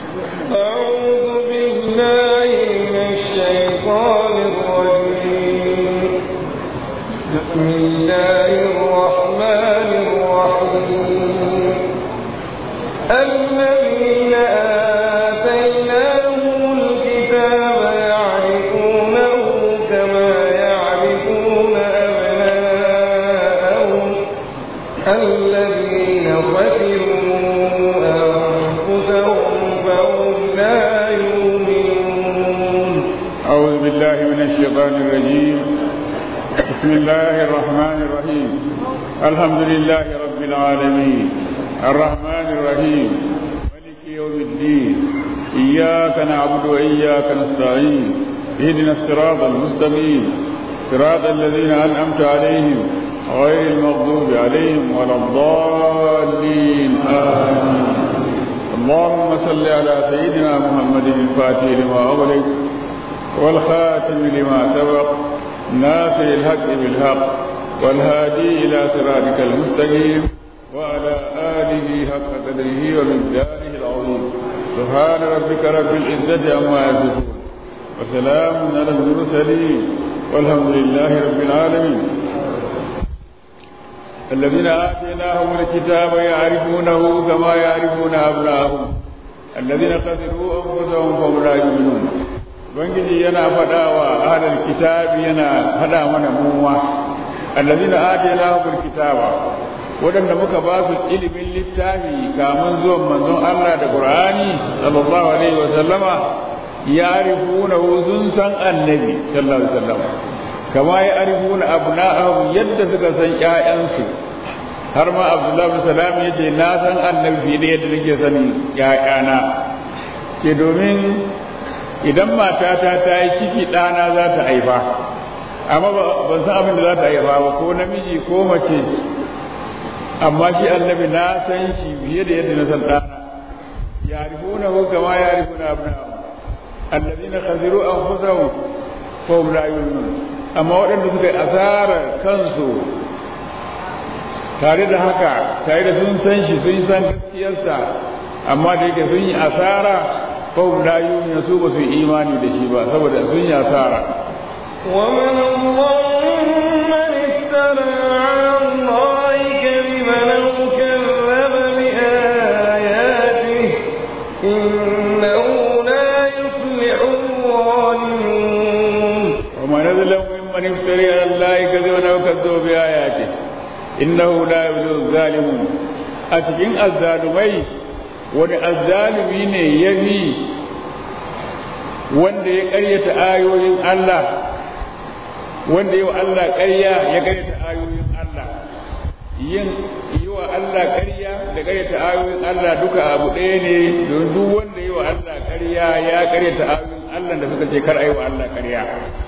أعوذ بالله من الشيطان الرجيم بسم الله الرحمن الرحيم الذين آتيناهم الكتاب يعرفونه كما يعرفون أبناءهم الذين خسروا أنفسهم فهم لا يؤمنون أعوذ بالله من الشيطان الرجيم بسم الله الرحمن الرحيم الحمد لله رب العالمين الرحمن الرحيم ملك يوم الدين إياك نعبد وإياك نستعين اهدنا الصراط المستقيم صراط الذين أنعمت عليهم غير المغضوب عليهم ولا الضالين آمين اللهم صل على سيدنا محمد الفاتح لما أغلق والخاتم لما سبق ناصر الحق بالحق والهادي إلى صراطك المستقيم وعلى آله حق قدره ومقداره العظيم سبحان ربك رب العزة عما يصفون وسلام على المرسلين والحمد لله رب العالمين الذين آتيناهم الكتاب يعرفونه كما يعرفون أبناءهم الذين خسروا أنفسهم فهم لا يؤمنون ubangiji yana faɗa wa ahlul kitabi yana faɗa mana muwa allazina atainahumul kitaba waɗanda muka ba su ilimin littafi kamun zuwan manzon Allah da Qur'ani sallallahu alaihi wa sallama ya'rifuna sun san annabi sallallahu alaihi wa sallam kama ya'rifuna abna'ahum yadda suka san ƴaƴansu har ma Abdullahi bin Salam yace na san annabi fiye da yadda nake sanin ƴaƴana ke domin idan matata ta yi ciki ɗana za ta haifa amma ban san abin da za ta haifa ba ko namiji ko mace amma shi annabi na san shi fiye da yadda na san ɗana ya rifuna ko kama ya rifuna abin allazi na khasiru an fusahu ko hum la yu'minun amma waɗanda suka yi asarar kansu tare da haka tare da sun san shi sun san gaskiyarsa amma da yake sun yi asara fahim la yu'minu su ba su imani da shi ba saboda sun yi asara ومن الله من افترى على الله كذبا أو كذب بآياته إنه لا يفلح الظالمون وما نزل ممن افتري على الله كذبا او كذب بآياته انه لا يفلح الظالمون اتجن الظالمين wani azzalumi ne ya fi wanda ya karyata ayoyin Allah wanda yi wa Allah karya ya karyata ayoyin Allah yin yi wa Allah karya da karyata ayoyin Allah duka abu ɗaya ne don duk wanda yi wa Allah karya ya karyata ayoyin Allah da suka ce kar a yi wa Allah karya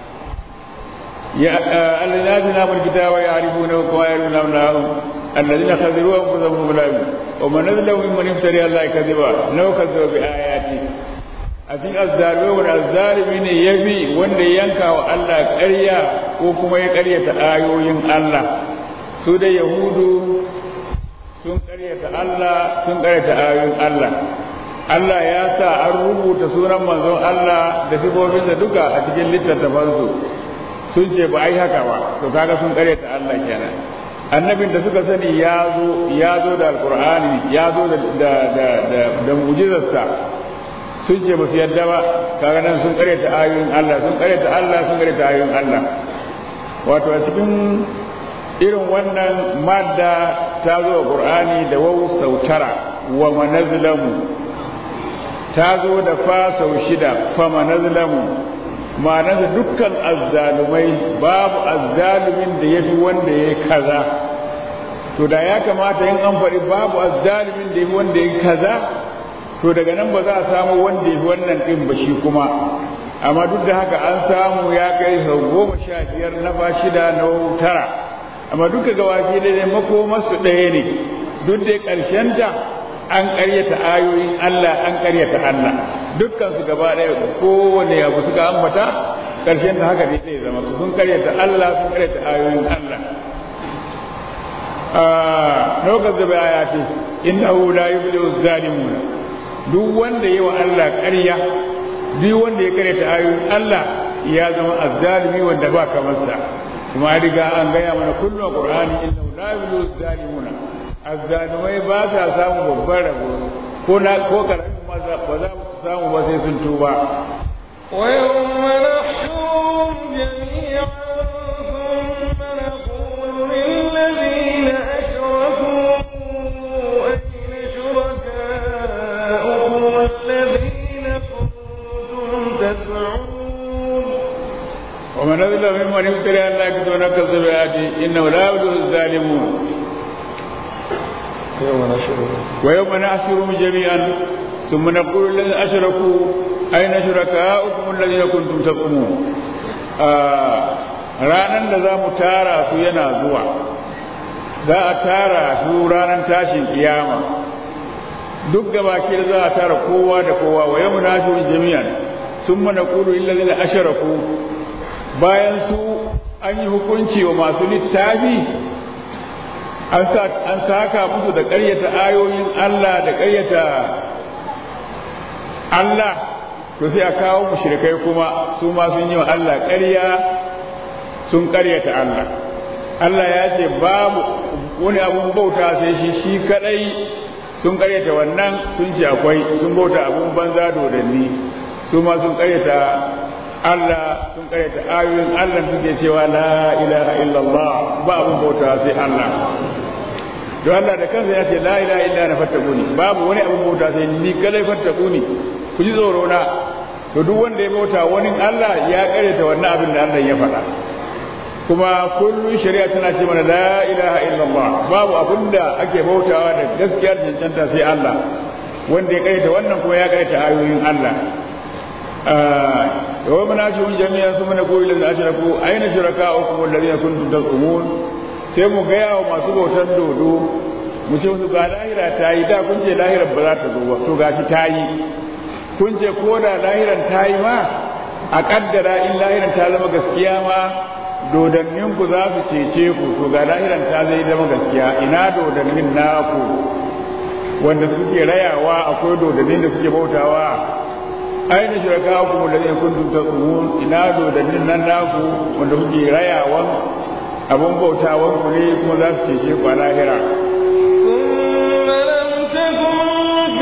ya Allah na mun kitaba ya arifuna wa ya arifuna الذين خذلوا انفسهم بلاهم ومن نزلوا ممن افتري الله كذبا لو كذبوا بآياته أتين الظالمين والظالمين يبي وند ينكا الله قرية وكما يقرية آيوين الله سودة يهود sun ƙaryata Allah sun ƙaryata ayoyin Allah Allah ya sa an rubuta sunan manzon Allah da sifofinsa duka a cikin littattafansu sun ce ba ai haka ba to kaga sun ƙaryata Allah kenan annabin da suka sani ya zo ya zo da alkur'ani ya zo da da da da, da mu'jizarsa sun ce ba su yadda ba kaga nan sun karyata ayoyin Allah sun karyata Allah sun karyata ayoyin Allah wato a cikin irin wannan madda ta zo a qur'ani da waw sautara wa manazlamu ta zo da fa sau shida fa manazlamu ma'anarsa dukkan azzalumai babu azzalumin da ya fi wanda ya kaza to da ya kamata in an faɗi babu azzalumin da ya fi wanda ya kaza to daga nan ba za a samu wanda ya fi wannan ɗin ba shi kuma amma duk da haka an samu ya kai sau goma sha biyar na ba shida na tara amma duka gabaki da ne makomarsu ɗaya ne duk da ƙarshenta an ƙaryata ayoyin Allah an ƙaryata Allah dukkan su gaba ɗaya kowane abu suka ambata ƙarshen ta haka ne zai zama sun ƙaryata Allah sun ƙaryata ayoyin Allah lokacin da baya ce innahu la yuflihu zalimuna duk wanda yi wa Allah ƙarya duk wanda ya karyata ayoyin Allah ya zama azzalimi wanda ba kamar sa kuma riga an gaya mana kullum qur'ani inna la yuzlu zalimuna azzalimai ba sa samu babban rabo ko na ko karamin ma ba za su samu ba sai sun tuba ويوم نحشرهم جميعا ثم نقول للذين أشركوا أين شركاؤكم الذين كنتم تدعون ومن أظلم ممن افترى على الله كذبا نكذب بآياته إنه لا يفلح الظالمون يوم نحشرهم ويوم نحشرهم جميعا ثم نقول للذين أشركوا أين شركاؤكم الذين كنتم تزعمون ranan da za mu tara su yana zuwa za a tara su ranar tashin kiyama duk gabaki da za a tara kowa da kowa wa yau na jami'an sun mana kulu illazina asharaku bayan su an yi hukunci wa masu littafi an saka musu da ƙaryata ayoyin Allah da ƙaryata Allah to sai a kawo mushrikai kuma su ma sun yi wa Allah ƙarya sun ƙaryata Allah Allah ya ce babu wani abun bauta sai shi shi kadai sun ƙaryata wannan sun ce akwai sun bauta abun banza dodanni su ma sun ƙaryata Allah sun ƙaryata ayoyin Allah suke cewa la ilaha illallah ba abun bauta sai Allah don Allah da kansa ya ce la ilaha illa na fattakuni babu wani abun bauta sai ni kadai fattakuni ku ji tsoro na to duk wanda ya bauta wani Allah ya ƙaryata wannan abin da Allah ya faɗa kuma kullum shari'a tana ce mana la ilaha illallah babu abin da ake bautawa da gaskiyar cancanta sai Allah wanda ya ƙaryata wannan kuma ya ƙaryata ayoyin Allah wa mana shi jami'an su mana goyi da ashraku aina shuraka'ukum alladhina kuntum tazumun sai mu gaya wa masu bautar dodo mu ce musu ga lahira ta yi da kun ce lahirar ba za ta zo ba to gashi ta yi kun ce ko da lahiran ta yi ma a kaddara in lahiran ta zama gaskiya ma dodannin ku za su cece ku to ga lahiran ta zai zama gaskiya ina dodannin naku wanda suke rayawa akwai dodannin da suke bautawa aina shirka ku da zai kuntum tasumun ina dodannin nan naku wanda kuke rayawan abun bautawan ku ne kuma za su cece ku a lahira ثم لم تكن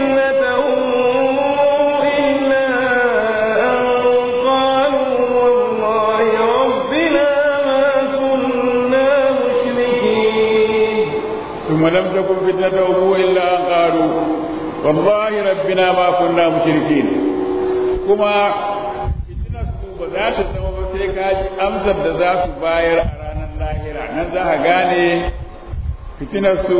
فتنتهم إلا أن قالوا والله ربنا ما كنا مشركين ثم لم تكن فتنتهم إلا أن قالوا والله ربنا ما كنا مشركين كما فتنة ba za ta zama ba sai ka ji amsar da za su bayar a ranar lahira nan za ka gane fitinarsu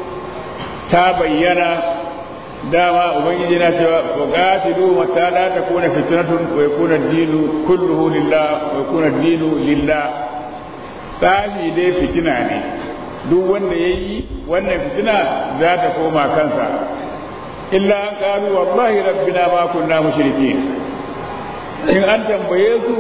ta bayyana dama ubangiji na cewa wa qatilu mata la takuna fitnatun wa yakuna ad-dinu kulluhu lillah wa yakuna ad-dinu lillah tsafi dai fitina ne duk wanda yayi wannan fitina za ta koma kansa illa an qalu wallahi rabbina ma kunna mushrikin in an tambaye su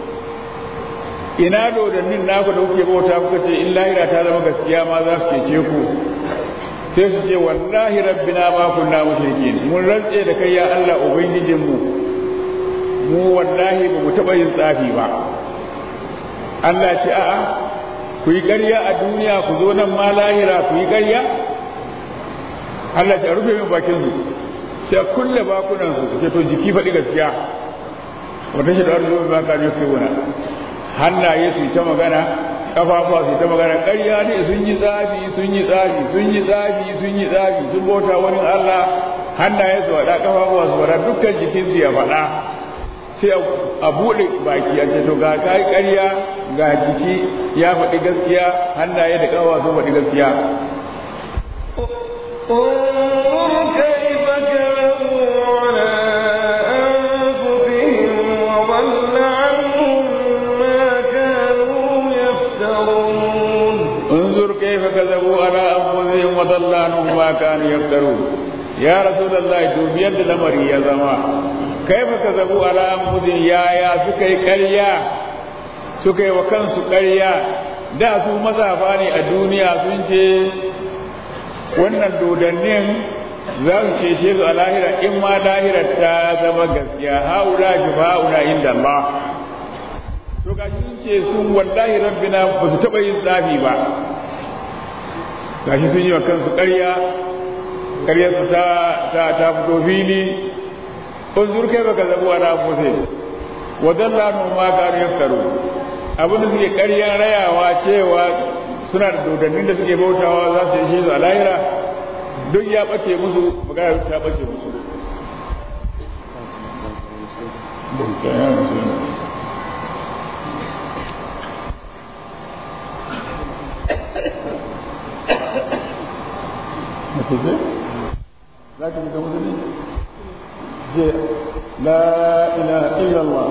ina dodannin naku da kuke bauta kuka ce in lahira ta zama gaskiya ma za su cece ku sai su ce wallahi rabbina ma kunna mushrikin mun rantse da kai ya Allah ubangijin mu mu wallahi ba mu taba yin tsafi ba Allah ce a'a ku yi ƙarya a duniya ku zo nan ma lahira ku yi ƙarya Allah ce a rufe min bakin su sai kulle bakunan su ce to jiki faɗi gaskiya wata shi da arzumin ba ka ne sai wuna hannaye su ta magana kafafuwa su ta magana ƙarya ne sun yi tsafi sun yi tsafi sun yi tsafi sun yi tsafi sun bauta wani Allah hannaye su faɗa kafafuwa su faɗa dukkan jikin su ya faɗa sai a buɗe baki a ce to ga kai ƙarya ga jiki ya faɗi gaskiya hannaye da kafafuwa sun faɗi gaskiya انظر كيف كذبوا على أنفسهم وضل عنهم ما كانوا يفترون انظر كيف كذبوا على أنفسهم وضل عنهم ما كانوا يفترون يا رسول الله دوبيان لمري يا زما كيف كذبوا على أنفسهم يا يا سكي كريا سكي وكان سكريا da su mazafa ne a duniya sun ce wannan dodannin za su cece su a lahira in ma lahirar ta zama gaskiya haula shifa'una inda Allah to gashi sun ce sun wallahi rabbina ba su taɓa yin tsafi ba gashi sun yi wa kansu ƙarya ƙaryarsu ta ta ta fito fili unzur kai baka zabu ala fuse wa dalla nu ma kanu yaftaru abin da suke ƙarya rayawa cewa suna da dodannin da suke bautawa za su yi su a lahira duk ya ɓace musu magana ta ɓace musu za ka fita musulmi je la ilaha illallah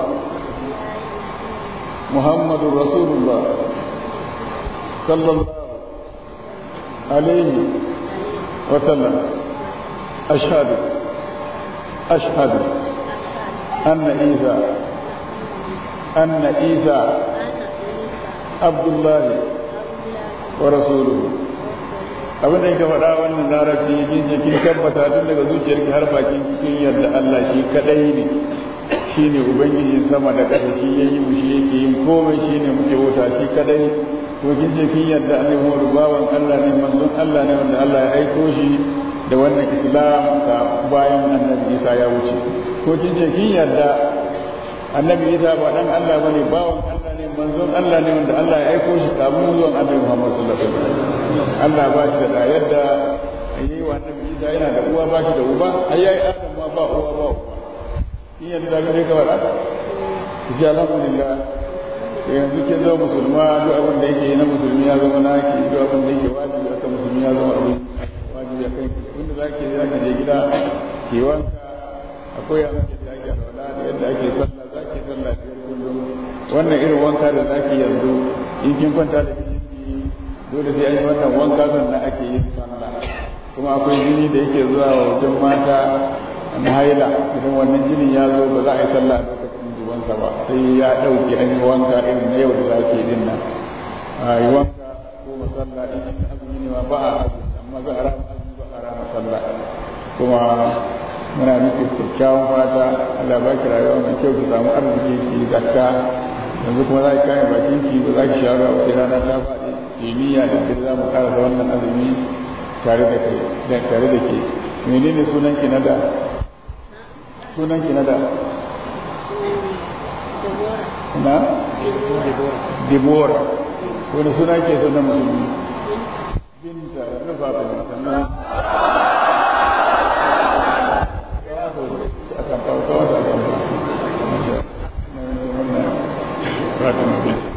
muhammadun rasulullah sallallahu alaihi wa sallam ashhadu ashhadu anna isa anna isa abdullahi wa rasuluhu abin da yake faɗa wannan larabci kin ce kin tabbata tun daga zuciyarki har bakin cikin yadda Allah shi kadai ne shine ubangijin sama da ƙasa shi yayi mu shi yake yin komai shine muke wuta shi kadai ko kin ce kin yadda Annabi Muhammad bawan Allah ne manzon Allah ne wanda Allah ya aiko shi da wannan Islam ka bayan Annabi Isa ya wuce ko kin ce kin yadda Annabi Isa ba dan Allah bane bawan Allah ne manzon Allah ne wanda Allah ya aiko shi kamun zuwan Annabi Muhammad sallallahu alaihi wasallam Allah ba shi da yadda yi wa annabi Isa yana da uwa ba shi da uba ai yayi Adam ma ba uwa ba uba in yadda da gare ka wala ji alhamdulillah yanzu ke zama musulma duk abin da yake na musulmi ya zama naki duk abin da yake wajibi aka musulmi ya zama abin wajibi a kai wanda zaki zaki je gida ki wanka akwai yadda ake alwala da yadda ake sallah zaki sallah biyar kullum wannan irin wanka da zaki yanzu in kin kwanta da dole sai an yi wannan wanka sannan ake yin sallah kuma akwai jini da yake zuwa wajen mata na haila idan wannan jinin ya zo ba za a yi sallah lokacin zuwansa ba sai ya ɗauke an yi wanka irin na yau da za ke din nan a yi wanka ko masalla in yin azumi ne ma ba a azumi amma za a rama azumi ba a rama sallah kuma muna miki kyakkyawan fata Allah ba ki rayuwa mai kyau ki samu arziki ki zakka yanzu kuma za ki kame bakin ki ba za ki sha ruwa sai rana ta faɗi kimiyya da duk za mu karasa wannan azumi tare da kai da tare da ke menene sunan ki na da sunan ki na da na Dibora wani suna ke sunan musulmi binta rufa bin sannan akan kawo kawo da akan Fatima binta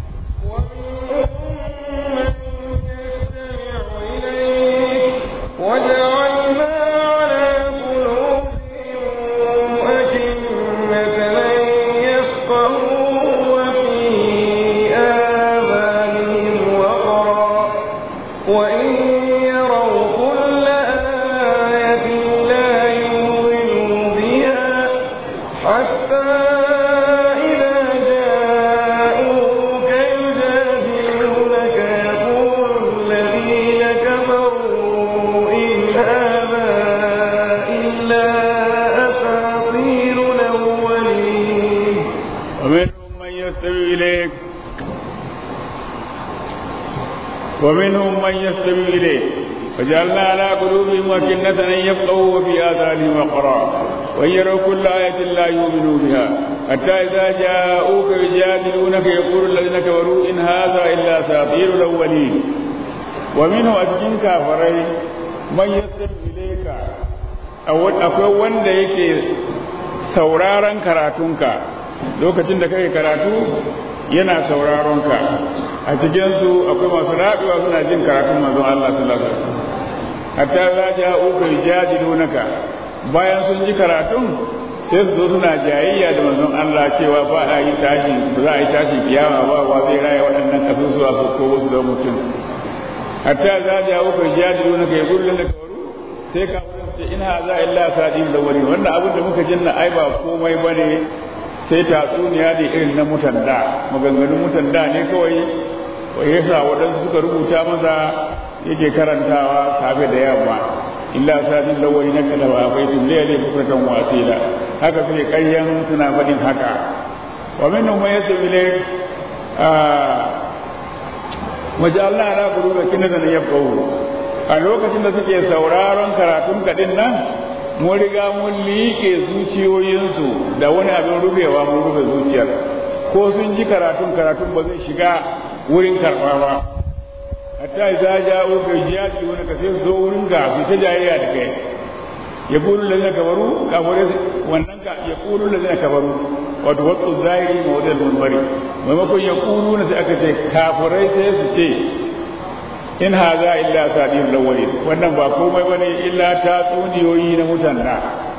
وجعلنا على قلوبهم أكنة أن يفقهوا وفي آذانهم وقرا وإن يروا كل آية لا يؤمنوا بها حتى إذا جاءوك يجادلونك يقول الذين كفروا إن هذا إلا أساطير الأولين ومنهم من يستمع إليك ومنهم من يستمع إليك وجعلنا على قلوبهم أكنة أن يفقهوا وفي آذانهم وقرا وإن يروا كل آية لا يؤمنوا بها حتى إذا جاءوك يجادلونك يقول الذين كفروا إن هذا إلا أساطير الأولين ومنه أتكين كافرين من يستمع إليك akwai wanda yake sauraron karatunka lokacin da kake karatu yana sauraron ka a cikinsu akwai masu raɗuwa suna jin karatun manzon Allah sallallahu alaihi wasallam hatta za ta uku jadilunaka bayan sun ji karatun sai su zo suna jayayya da manzon Allah cewa ba a yi tashi ba za a yi tashin kiyama ba wa zai raya waɗannan kasusuwa su ko wasu da mutum hatta za ta uku jadilunaka ya gullun da kawaru sai ka ce in haza illa sadin da wani wannan abin da muka jinna ai ba komai bane sai tatsuniya da irin na mutan da maganganun mutan da ne kawai wa yasa waɗansu suka rubuta masa yake karantawa safe da yamma illa sadin lawai na kada wa baitin laili bukratan wa asila haka suke ƙaryan suna faɗin haka wa minhum man yasmi ilayk wajalna ala qulubi kinatan yafqahu a lokacin da suke sauraron karatun kadin nan mun riga mun liƙe zuciyoyinsu da wani abin rufewa mun rufe zuciyar ko sun ji karatun karatun ba zai shiga wurin karɓa ba hatta idza ja'u ka jiyati wani ka sai zo wurin ga su ta jayayya da kai ya kulu lazina kabaru kafare wannan ka ya kulu lazina kabaru wato wasu zahiri ma wadda munbari maimakon ya kulu na sai aka ce kafirai sai su ce in haza illa sadir lawali wannan ba komai bane illa ta tsuniyoyi na mutanna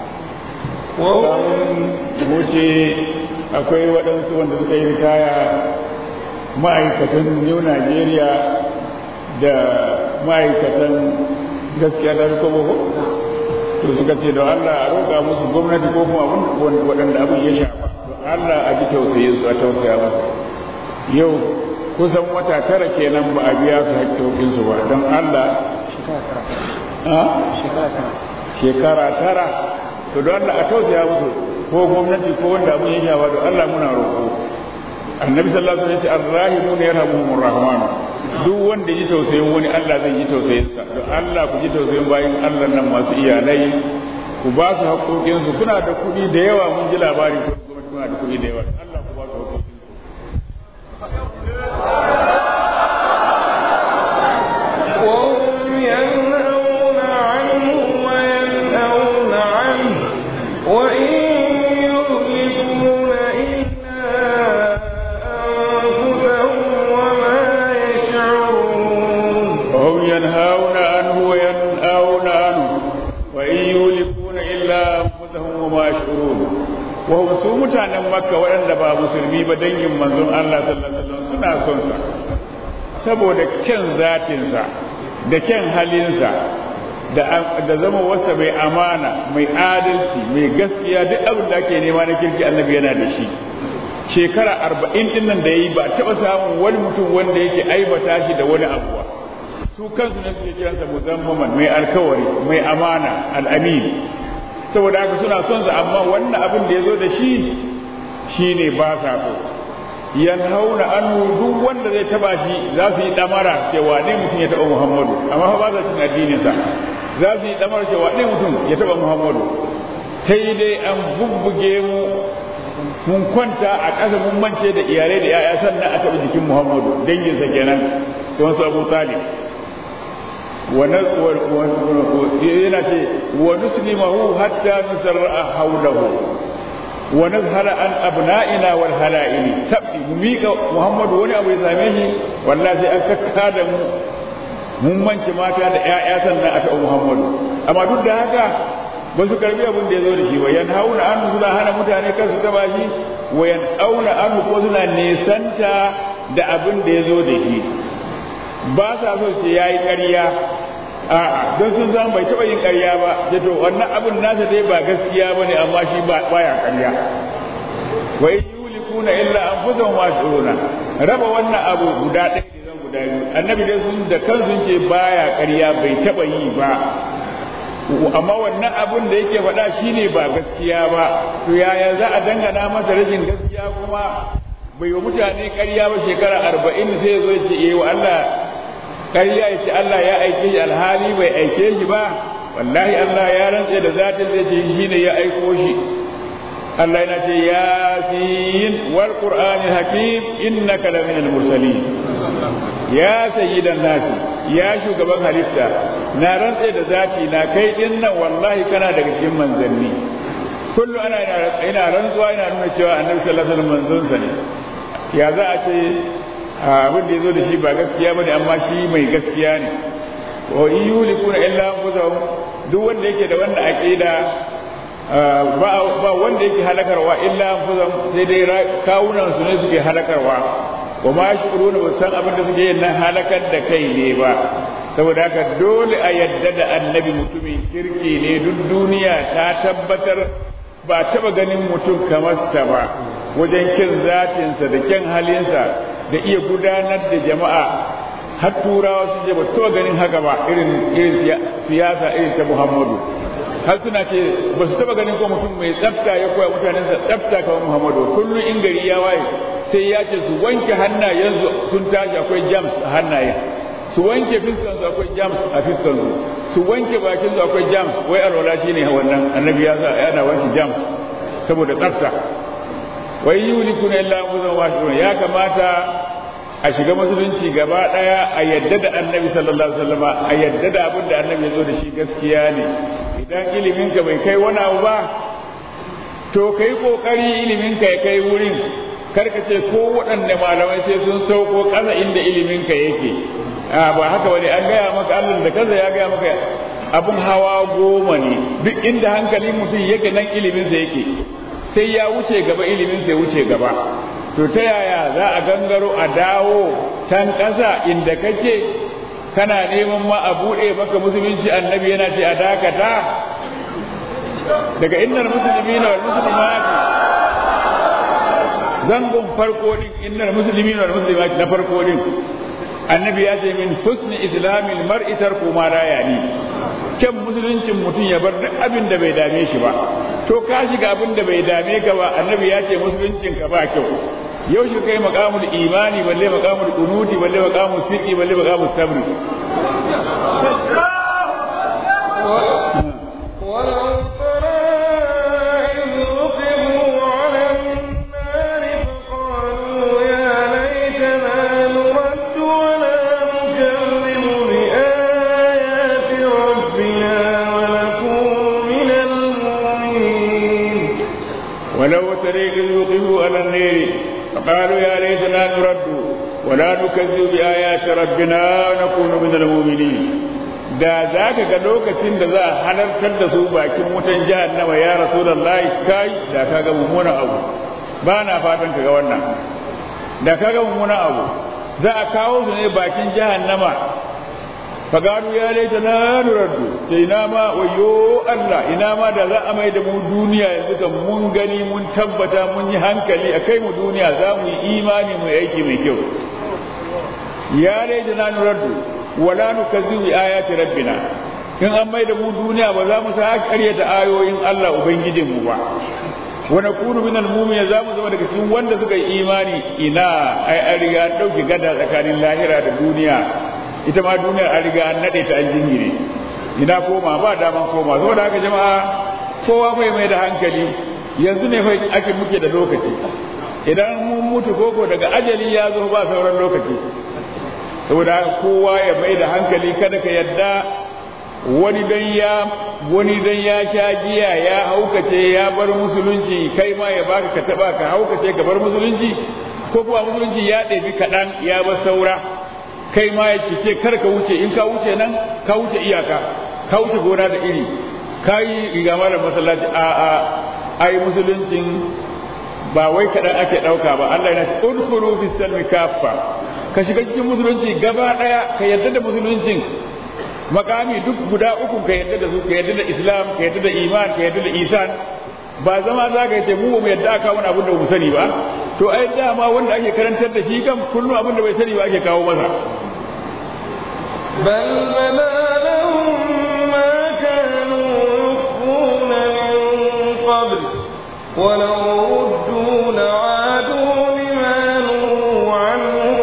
wuce akwai waɗansu wanda suka yi ritaya ma'aikatan new najeriya da ma'aikatan gaskiya da ko to suka ce don allah a roƙa musu gwamnati ko kuma waɗanda abin ya shafa don allah a ji tausayin su a tausaya musu yau kusan wata tara kenan ba a biya su haƙƙoƙinsu ba don Allah shekara tara to don Allah a tausaya musu ko gwamnati ko wanda abin ya shafa don Allah muna roƙo annabi sallallahu alaihi wasallam ya ce arrahimun yarhamuhumur rahman duk wanda ji tausayin wani Allah zai ji tausayin sa don Allah ku ji tausayin bayin Allah nan masu iyalai ku ba su haƙoƙinsu kuna da kuɗi da yawa mun ji labari ko gwamnati kuna da kuɗi da yawa Allah ku ba su haƙoƙinsu وهم ينهون عنه وينأون عنه وإن يهلكون إلا أنفسهم وما يشعرون وهم ينهون عنه وينأون عنه وإن يهلكون إلا أنفسهم وما يشعرون وهم su mutanen makka waɗanda ba musulmi ba dangin manzon Allah sallallahu alaihi wasallam suna son sa saboda kyan zatinsa da kyan halinsa da da zama wasa mai amana mai adalci mai gaskiya duk abin da ake nema na kirki annabi yana da shi shekara arba'in din nan da ya yi ba taɓa samun wani mutum wanda yake aibata shi da wani abuwa su kansu ne suke kiransa muzammaman mai alkawari mai amana al'amin saboda haka suna son sa amma wannan abin da ya zo da shi shine ba sa so yanhauna anhu duk wanda zai taba shi za su yi damara cewa ne mutum ya taba Muhammadu amma fa ba za su addinin sa za su yi damara cewa ne mutum ya taba Muhammadu sai dai an bubbuge mu mun kwanta a ƙasa mun mance da iyalai da yaya sannan a taba jikin Muhammadu dangin sa kenan don su Abu Talib yana ce wa nuslimahu hatta nusarra haulahu wa nazhara an abna'ina wal hala'ili tabbi mu mika Muhammadu wani abu ya same shi wallahi sai an kakka da mu mun mance mata da ƴaƴa sannan a taɓa Muhammadu amma duk da haka ba su karbi abin da ya zo da shi ba yan hauna an suna hana mutane kar su taba shi wa yan auna an ko suna nesanta da abin da ya zo da shi ba sa so ce yayi ƙarya a'a don sun zama bai taɓa yin ƙarya ba da to wannan abin nasa dai ba gaskiya ba ne amma shi ba baya ƙarya wa in yulikuna illa anfusahum wa shuruna raba wannan abu guda ɗaya da zan guda biyu annabi dai sun da kansu ce baya ƙarya bai taɓa yi ba amma wannan abin da yake faɗa shine ba gaskiya ba to yaya za a dangana masa rashin gaskiya kuma bai wa mutane ƙarya ba shekara arba'in sai zo ce eh wa Allah ƙarya ya ce Allah ya aike shi alhali bai aike shi ba wallahi Allah ya rantse da zatin da ce shi ne ya aiko shi Allah yana ce yasin wal qur'ani hakim innaka la minal mursalin ya sayyidan nasi ya shugaban halitta na rantse da zati na kai din nan wallahi kana daga cikin manzanni kullu ana ina rantsuwa ina nuna cewa annabi sallallahu alaihi wasallam manzon sa ne ya za a ce abin da ya zo da shi ba gaskiya ba ne amma shi mai gaskiya ne wa in yulikuna illa anfusahum duk wanda yake da wannan aqida ba wanda yake halakarwa illa anfusahum sai dai kawunan su ne suke halakarwa wa ma yashkuruna ba san abin da suke yin nan halakar da kai ne ba saboda haka dole a yadda da annabi mutumin kirki ne duk duniya ta tabbatar ba taba ganin mutum kamar sa ba wajen kin zatinsa da kyan halinsa da iya gudanar da jama'a har turawa sun je ba taɓa ganin haka ba irin irin siyasa irin ta muhammadu har suna ce ba su taɓa ganin ko mutum mai tsafta ya koya mutanen sa tsafta kamar muhammadu kullum in gari ya waye sai ya ce su wanke hannayensu sun tashi akwai jams a hannayen su wanke fiskansu akwai jams a fiskansu su wanke bakinsu akwai jams wai alwala shine wannan annabi ya sa yana wanke jams saboda tsafta wai yulikuna illa muzan washirun ya kamata a shiga musulunci gaba daya a yadda da annabi sallallahu alaihi wasallam a yadda da abin da annabi ya zo da shi gaskiya ne idan ilimin ka bai kai wani abu ba to kai kokari ilimin ka ya kai wurin karka ce ko waɗanne malamai sai sun sauko ƙasa inda ilimin ka yake a ba haka wani an gaya maka Allah da kansa ya gaya maka abun hawa goma ne duk inda hankalin mutum yake nan ilimin sa yake sai ya wuce gaba ilimin sai wuce gaba to ta yaya za a gangaro a dawo can ƙasa inda kake kana neman ma a buɗe maka musulunci annabi yana ce a dakata daga innar musulmi na musulmati zangon farko din innar musulmi na musulmati na farko din annabi ya ce min husni islamil mar'i tarku ma la yani kyan musuluncin mutum ya bar duk abin da bai dame shi ba to ka shiga abin da bai dame ka ba annabi ya ce musuluncin ka ba kyau yau shi kai maqamul imani balle maqamul qunuti balle maqamul siqi balle maqamul sabri ولو ترى إذ وقفوا على النار فقالوا يا ليتنا نرد ولا نكذب بآيات ربنا ونكون من المؤمنين ولو ترى إذ وقفوا على النار فقالوا يا ليتنا نرد ولا نكذب بآيات ربنا ونكون من المؤمنين da za ka ga lokacin da za a halartar da su bakin wutan jahannama ya rasulullahi kai da ka ga mummunan abu ba na fatan ka ga wannan da ka ga mummunan abu za a kawo su ne bakin jahannama fagaru ya laita na nuraddu sai ina ma wayo Allah ina ma da za a mai da mu duniya yanzu kan mun gani mun tabbata mun yi hankali a kai mu duniya za mu yi imani mu yi aiki mai kyau ya laita na nuraddu wala nukazzibu ayati rabbina in an mai da mu duniya ba za mu sa karyata ayoyin Allah ubangijin mu ba wa nakunu minal mu'minin za mu zama daga cikin wanda suka yi imani ina ai an riga an dauki gada tsakanin lahira da duniya ita ma duniyar an riga an nade ta an jingire ina koma ba daman koma saboda haka jama'a kowa bai mai da hankali yanzu ne fa ake muke da lokaci idan mun mutu koko daga ajali ya zo ba sauran lokaci saboda kowa ya mai da hankali kada ka yadda wani dan ya wani dan ya sha giya ya haukace ya bar musulunci kai ma ya baka ka taba ka haukace ka bar musulunci ko kuwa musulunci ya ɗebi kaɗan ya bar saura kai ma ya ce kar ka wuce in ka wuce nan ka wuce iyaka ka wuce gona da iri ka yi riga malam masallaci a a ai musuluncin ba wai kaɗan ake ɗauka ba Allah yana ce udkhulu fi salmi kaffa ka shiga cikin musulunci gaba ɗaya ka yarda da musuluncin makami duk guda uku ka yarda da su ka yarda da islam ka yarda da iman ka yarda da isan ba zama za ka ce mu ba mu yarda aka wani abin da mu sani ba to ai dama wanda ake karantar da shi kan kullum abin da bai sani ba ake kawo masa بل بدا لهم ما كانوا يخفون من قبل ولو ردوا لعادوا لما نهوا عنه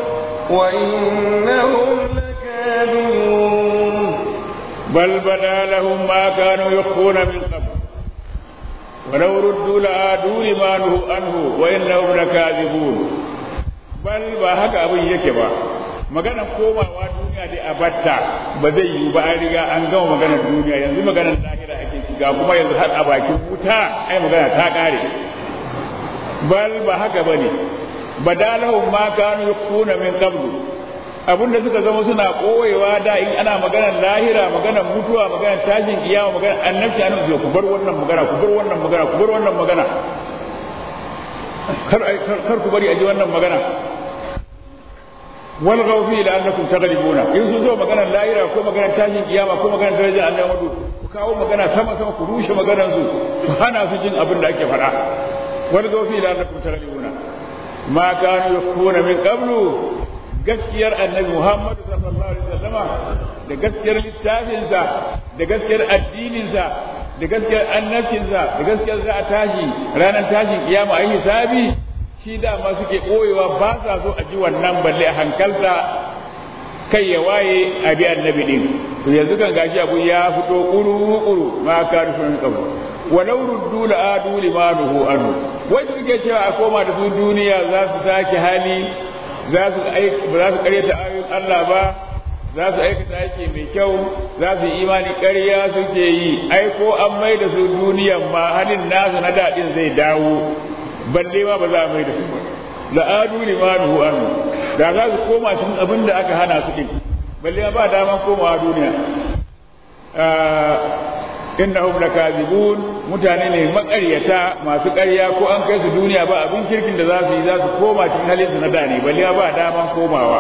وإنهم لكاذبون بل بدا لهم ما كانوا يخفون من قبل ولو ردوا لعادوا لما نهوا عنه وإنهم لكاذبون بل ba haka abin yake ba maganar komawa duniya dai a batta ba zai yiwu ba an riga an gama maganar duniya yanzu maganar lahira ake shiga kuma yanzu har a bakin wuta ai magana ta kare bal ba haka bane badalahum ma kanu yakuna min qablu abinda suka zama suna koyewa da in ana maganar lahira maganar mutuwa maganar tashin kiyama maganar annabci an zo ku bar wannan magana ku bar wannan magana ku bar wannan magana kar kar ku bari a ji wannan magana wal ghawfi la'annakum taghlibuna in sun zo maganar lahira ko maganar tashin kiyama ko maganar darajar annabi ku kawo magana sama sama ku rushe maganar su ku hana su jin abin da ake faɗa wal ghawfi la'annakum taghlibuna ma kanu yakuna min qablu gaskiyar annabi Muhammadu sallallahu alaihi wasallama da gaskiyar littafinsa da gaskiyar addininsa da gaskiyar annabcinsa da gaskiyar za a tashi ranar tashin kiyama a yi hisabi shi dama suke ɓoyewa ba sa so a ji wannan balle a hankalta kai ya waye a bi annabi din to yanzu kan gashi abu ya fito kuru kuru ma ka rufin kabu walau ruddu la adu limanuhu anhu wai suke cewa a koma da su duniya za su sake hali za su ba za su karyata ayoyin Allah ba za su aikata aiki mai kyau za su yi imani ƙarya suke yi ai ko an mai da su duniyan ma halin nasu na daɗin zai dawo balle ma ba za a mai da su ba la'adu limanuhu anhu da za su koma cikin abin da aka hana su din balle ma ba daman komawa duniya innahum lakazibun mutane ne makaryata masu ƙarya ko an kai su duniya ba abin kirkin da za su yi za su koma cikin halin su na da ne balle ba daman komawa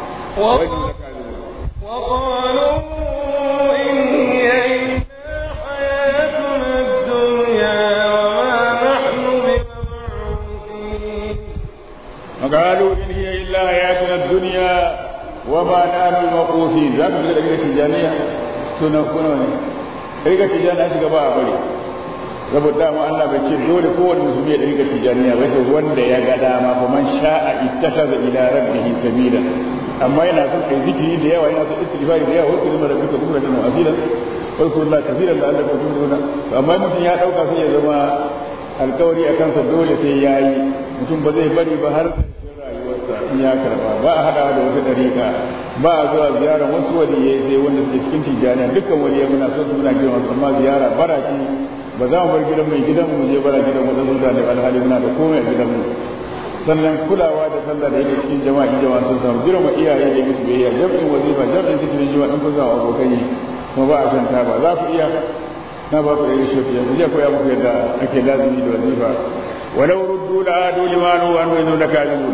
وقالوا إن هي إلا حياتنا الدنيا وما نحن بمبعوثين وقالوا إن هي إلا حياتنا الدنيا وما نحن بمبعوثين ذاك من الأجل التجانية سنة كنوني ɗariƙar tijjani shiga ba a bari saboda dama Allah bai ce dole kowane musulmi ya ɗariƙar tijjaniya ba sai wanda ya ga dama fa man sha'a ittakhadha ila rabbihi sabila amma yana son kai zikiri da yawa yana son istighfari da yawa wasu limar rabbika bukratan wa asila wa kullu kaseeran da Allah ya tuna amma mutum ya dauka sai ya zama alkawari a kansa dole sai yayi mutum ba zai bari ba har rayuwarsa in ya karba ba a hada da wata dariƙa ba a zuwa ziyara wasu waliyai sai wanda suke cikin tijjaniya dukkan waliyai muna son su muna girma amma ziyara baraki ba za mu bar gidan mai gidan mu je bara gidan mu da da alhali muna da komai a gidan mu sannan kulawa da sallah da yake cikin jama'a jama'a sun samu girma iyaye da musu biyayya jam'in wazifa jam'in zikirin jama'a in kun samu abokai kuma ba a san ta ba za ku iya na ba ku da yi shofi yanzu je koya muku yadda ake lazimi da wazifa walau ruddu da adu limanu wa anu yanzu da kalimun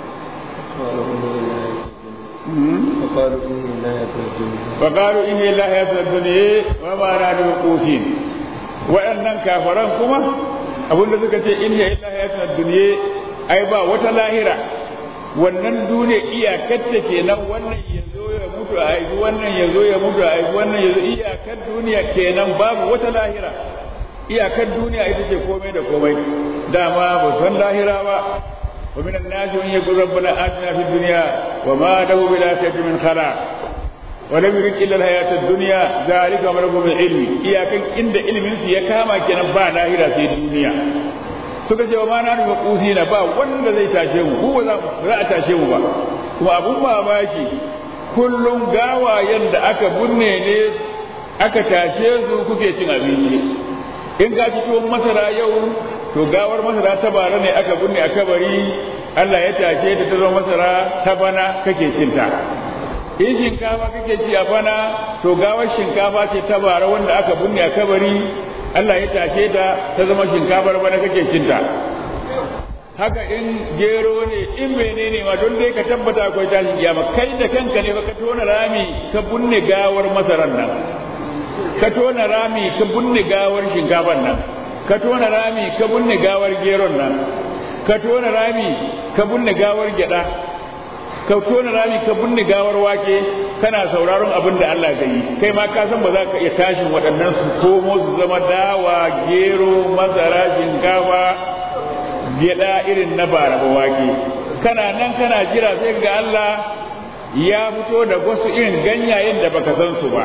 وقالوا إن لا يتوجهون فقالوا إن الله يسر الدنيا وما نحن مقوسين وأنن كافران كما abin da suka ce in ya illa hayatun duniya ai ba wata lahira wannan duniya iyakarta kenan wannan ya zo ya mutu a aiki wannan ya zo ya mutu a aiki wannan ya zo iyakar duniya kenan babu wata lahira iyakar duniya ita ce komai da komai dama ba san lahira ba wa min an-nas man yaqulu rabbana atina fid dunya wa ma lahu bil akhirati min khalaq wa lam yurid illa al-hayata ad-dunya zalika mablaghu ilmi iyakan inda ilmin su ya kama kenan ba lahira sai duniya suka ce wa ma na nufa kusina ba wanda zai tashe mu ko za a tashe mu ba kuma abun mamaki kullum gawayen da aka bunne ne aka tashe su kuke cin abinci in ka ci tuwon masara yau to gawar masara ta bara ne aka bunne a kabari Allah ya tashe ta ta zama masara ta bana kake cinta in shinkafa kake ci a bana to gawar shinkafa ce ta bara wanda aka bunne a kabari Allah ya tashe ta ta zama shinkafar bana kake cinta haka in gero ne in menene ma don dai ka tabbata akwai tashin kiyama kai da kanka ne ka tona rami ka bunne gawar masaran nan ka tona rami ka bunne gawar shinkafar nan ka tona rami ka bunne gawar geron nan ka tona rami ka bunne gawar gyada ka tona rami ka bunne gawar wake kana sauraron abin da Allah ya yi kai ma ka san ba za ka iya tashin waɗannan su komo su zama dawa gero masara shinkafa gyaɗa irin na bara ba wake kana nan kana jira sai ga Allah ya fito da wasu irin ganyayen da baka san su ba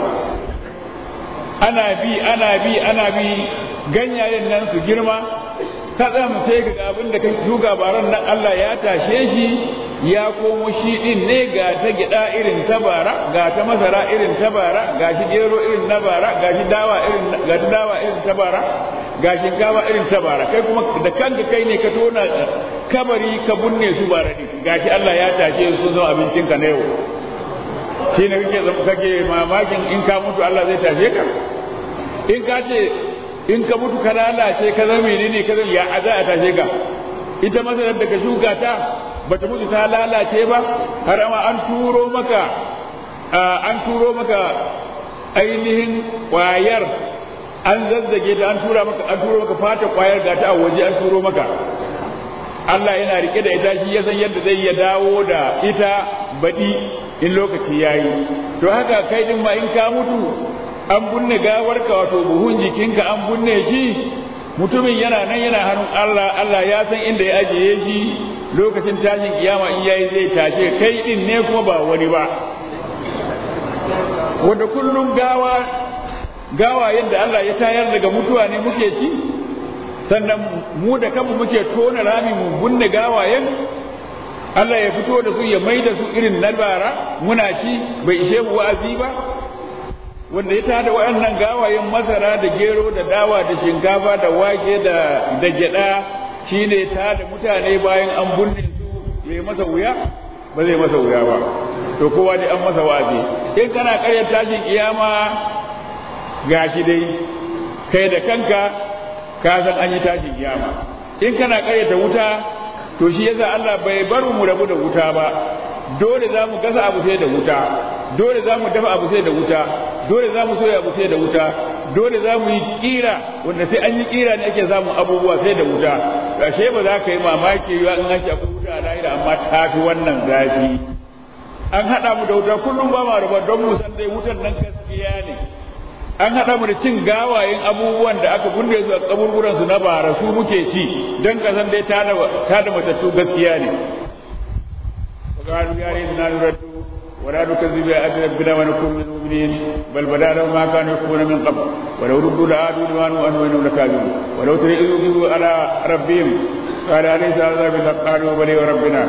ana bi ana bi ana bi ganyayen nan su girma kaɗan sai ga abin da ka shuka baran nan Allah ya tashe shi ya komo shi din ne ga ta gida irin ta bara ga ta masara irin ta bara ga shi gero irin na bara ga shi dawa irin ga ta dawa irin ta bara ga shinkafa irin ta bara kai kuma da kanka kai ne ka tona kabari ka bunne su bara din gashi Allah ya tashe su zo abincin ka na yau shi ne kake kake mamakin in ka mutu Allah zai tashe ka in ka ce in ka mutu ka lalace ka zama menene ka zama ya aza a tashe ka ita masarar da ka shuka ta bata mutu ta lalace ba har ma an turo maka an turo maka ainihin kwayar an zazzage ta an tura maka an turo maka fata kwayar ga ta a waje an turo maka Allah yana rike da ita shi ya san yadda zai ya dawo da ita baɗi in lokaci ya yi to haka kai din ma in ka mutu an bunne gawarka wato buhun jikinka an bunne shi mutumin yana nan yana hannun Allah Allah ya san inda ya ajiye shi lokacin tashin kiyama in yayi zai tashe kai din ne kuma ba wani ba wanda kullum gawa gawa yadda Allah ya tayar daga mutuwa ne muke ci sannan mu da kanmu muke tona rami mu bunne gawayen Allah ya fito da su ya mai da su irin na bara muna ci bai ishe mu wa'azi ba wanda ya tada waɗannan gawayen masara da gero da dawa da shinkafa da wake da da gyada shine tada mutane bayan an bunne su ya masa wuya ba zai masa wuya ba to kowa dai an masa wa'azi in kana karyar tashin kiyama gashi dai kai da kanka ka san an yi tashin kiyama in kana karyata wuta to shi yasa Allah bai bar mu rabu da wuta ba dole za mu gasa abu sai da wuta dole za mu dafa abu sai da wuta dole za mu soya abu sai da wuta dole za mu yi kira wanda sai an yi kira ne ake samun abubuwa sai da wuta ashe ba za ka yi mamaki ba in ake akwai wuta a lahira amma ta fi wannan zafi an haɗa mu da wuta kullum ba ma raba don mu san dai wutan nan gaskiya ne an haɗa mu da cin gawayen abubuwan da aka bunne su a kaburburan su na bara su muke ci don kasan dai ta da matattu gaskiya ne وقالوا يا ريتنا نرد ولا نكذب بآيات ربنا ونكون من المؤمنين بل بدا لهم ما كانوا يكفرون من قبل ولو ردوا لعادوا لما نهوا عنه وانهم لكاذبون ولو ترى إذ وقفوا على ربهم قال أليس هذا بالحق قالوا بلي وربنا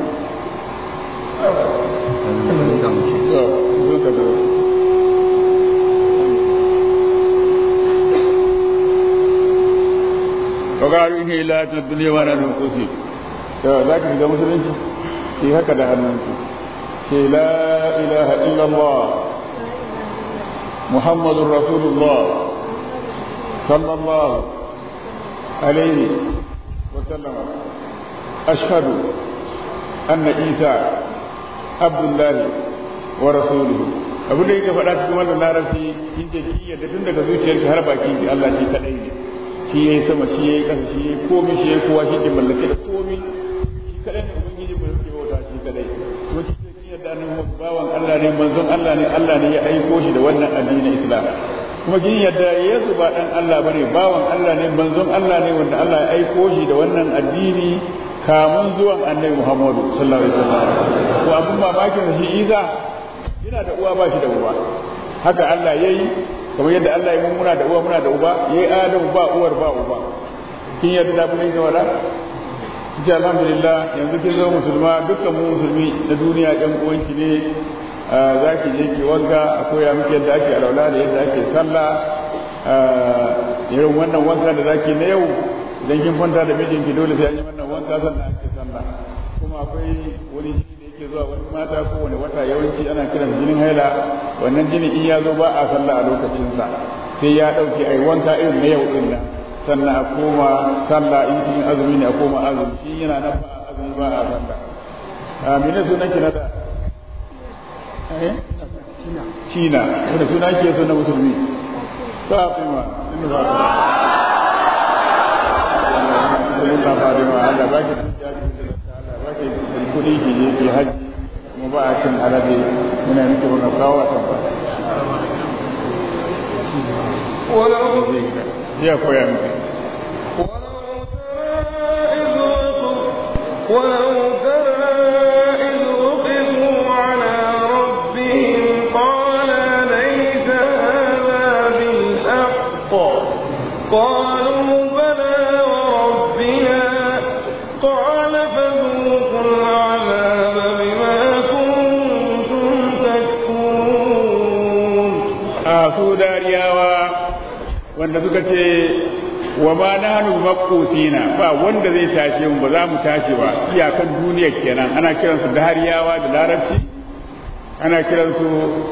وقالوا إن هي إلا الدنيا وأنا ننقصي ذاك في مسلمين ki haka da hannunki ke la ilaha illallah muhammadun rasulullah sallallahu alaihi wa sallama ashhadu anna isa abdullahi wa rasuluhu abu da yake faɗa cikin wannan larabci kin ce ki yadda tun daga zuciyarki har baki ki Allah shi kadai ne shi yayi sama shi yayi ƙasa shi yayi komai shi yayi kowa shi ke mallake da komai shi kadai ne ubangiji mai rufe bauta shi kadai to shi ce kin yadda annabi bawan Allah ne manzon Allah ne Allah ne ya aiko shi da wannan addinin Islam kuma kin yadda Yesu ba dan Allah bane bawan Allah ne manzon Allah ne wanda Allah ya aiko shi da wannan addini kamun zuwan annabi Muhammadu sallallahu alaihi wasallam ko abun mamakin shi Isa yana da uwa ba shi da uba haka Allah yayi kamar yadda Allah ya muna da uwa muna da uba yayi Adamu ba uwar ba uba kin yadda da mun yi wala ji alhamdulillah yanzu kin zama musulma dukkan mu musulmi na duniya ɗan uwanki ne za ki je ki wanka a koya miki yadda ake alaula da yadda ake sallah irin wannan wanka da zaki na yau idan kin kwanta da mijinki dole sai an yi wannan wanka sannan ake sallah kuma akwai wani jini da yake zuwa wani mata ko wani wata yawanci ana kiran jinin haila wannan jini in ya zo ba a sallah a lokacinsa sai ya ɗauke ai wanka irin na yau din nan sannan a koma sallah in cikin azumi ne a koma azumi shi yana nan ba azumi ba a sallah a mene sunan ki na da eh Cina wanda suna ke so na musulmi Fatima inda ba ta Allah Fatima Allah ba ki Allah ba ki kudi ki je ki haji kuma ba a cin alabe muna miki wannan kawo a tamfa zai koya miki ولو ترى إذ وقفوا على ربهم قال ليس هذا بالحق قالوا بلى وربنا قال فذوقوا العذاب بما كنتم تكفرون a su dariyawa wanda suka ce wa ma nahnu maqusina ba wanda zai tashe mu ba za mu tashi ba iyakan duniya kenan ana kiransu dariyawa da larabci ana kiransu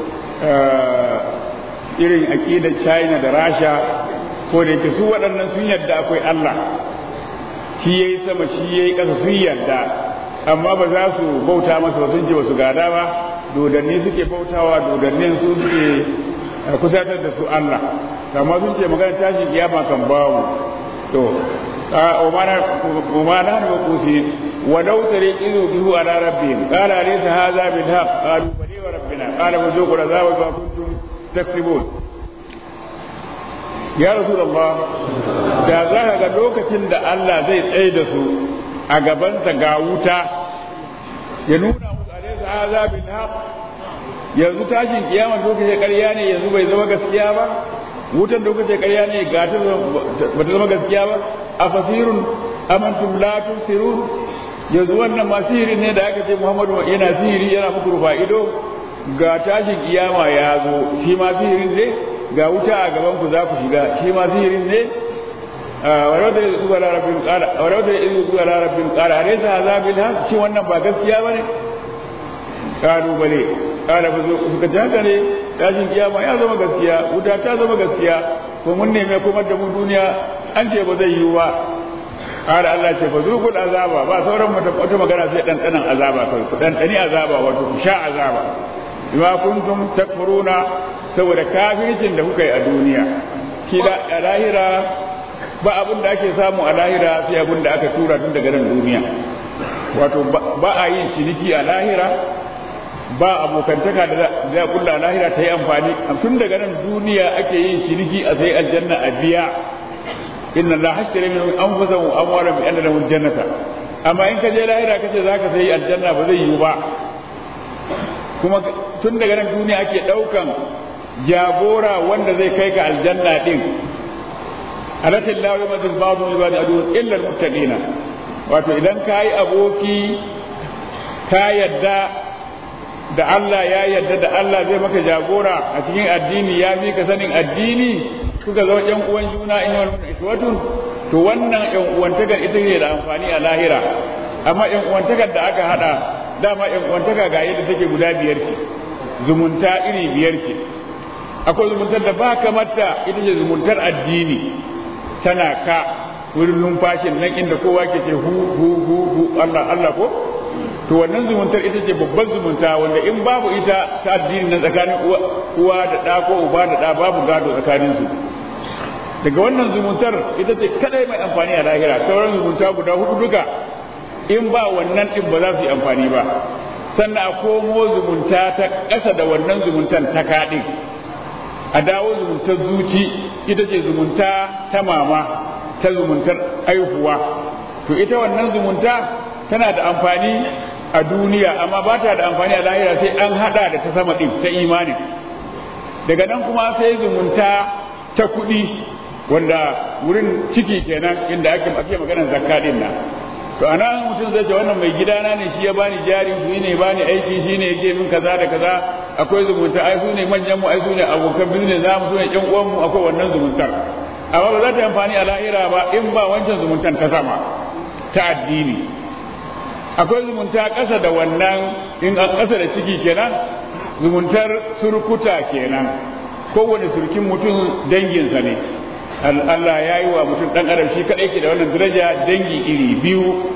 irin aqidar China da Rasha ko da yake su waɗannan sun yarda akwai Allah shi yayi sama shi yayi ƙasa sun yarda amma ba za su bauta masa ba sun ce ba su gada ba dodanni suke bautawa dodannin su suke kusatar da su Allah amma sun ce magana tashin kiyama kan babu to وما نحن مقوسين ولو ترى إذ وجهوا على ربهم قال أليس هذا بالحق قالوا بلي وربنا قال فذوقوا العذاب بما كنتم تكسبون ya rasulullah da za ka ga lokacin da Allah zai tsaye da su a gabansa ga wuta ya nuna musu alaisa azabin haq yanzu tashin kiyama lokacin ƙarya ne yanzu bai zama gaskiya ba wutan lokacin ƙarya ne ga ta ba ta zama gaskiya ba a fasirun amantum la tusirun yanzu wannan ma sihiri ne da aka ce Muhammadu yana sihiri yana muku rufa ido ga tashin kiyama ya zo shi ma sihirin ne ga wuta a gaban ku za ku shiga shi ma sihirin ne walau da yanzu zuwa larabin kara walau da yanzu zuwa larabin kara are sa azabil haq shi wannan ba gaskiya bane kalu bale kala fa suka ji haka ne tashin kiyama ya zama gaskiya wuta ta zama gaskiya ko mun neme kuma da mu duniya an ce ba zai yiwu ba kala Allah ce fa zuqul azaba ba sauran wata magana sai dan danan azaba kai ku dan dani azaba wato ku sha azaba bima kuntum takfuruna saboda kafircin da kuka yi a duniya shi da a lahira ba abin da ake samu a lahira sai abin da aka tura tun daga nan duniya wato ba a yin ciniki a lahira ba abokantaka da za a kulla a lahira ta yi amfani tun daga nan duniya ake yin ciniki a sai aljanna a biya inna la hashtara min anfusahum amwala bi anna lahum jannata amma in ka je lahira kace zaka sai aljanna ba zai yiwu ba kuma tun daga nan duniya ake daukan jagora wanda zai kai ka aljanna din alatin lawi mazin babu ibadi adu illa almuttaqina wato idan kai aboki ka yadda da Allah ya yadda da Allah zai maka jagora a cikin addini ya fi ka sanin addini kuka zama yan uwan juna in wal iswatun to wannan yan uwantakar ita ne da amfani a lahira amma yan uwantakar da aka hada dama yan uwantaka ga yadda take guda biyar ce zumunta iri biyar ce akwai zumuntar da ba kamata ita ce zumuntar addini tana ka wurin numfashin nan inda kowa ke ce hu hu hu hu Allah Allah ko to wannan zumuntar ita ce babban zumunta wanda in babu ita ta addini na tsakanin uwa da ɗa ko uba da ɗa babu gado tsakanin su daga wannan zumuntar ita ce kadai mai amfani a lahira sauran zumunta guda hudu duka in ba wannan din ba za su yi amfani ba sannan a komo zumunta ta ƙasa da wannan zumuntan ta kaɗin a dawo zumuntar zuci ita ce zumunta ta mama ta zumuntar aihuwa to ita wannan zumunta tana da amfani a duniya amma ba ta da amfani a lahira sai an hada da ta sama din ta imanin daga nan kuma sai zumunta ta kuɗi wanda wurin ciki kenan inda ake ake maganar zakka din nan to anan mutum zai ce wannan mai gidana ne shi ya bani jari shi ne bani aiki shi ne yake min kaza da kaza akwai zumunta ai su ne manyan mu ai su ne abokan business za mu su ne ƴan uwan mu akwai wannan zumuntar amma ba za ta amfani a lahira ba in ba wancan zumuntar ta sama ta addini akwai zumunta ƙasa da wannan in an ƙasa da ciki kenan zumuntar surkuta kenan kowane surkin mutum danginsa ne Allah ya yi wa mutum ɗan adam shi kaɗai ke da wannan daraja dangi iri biyu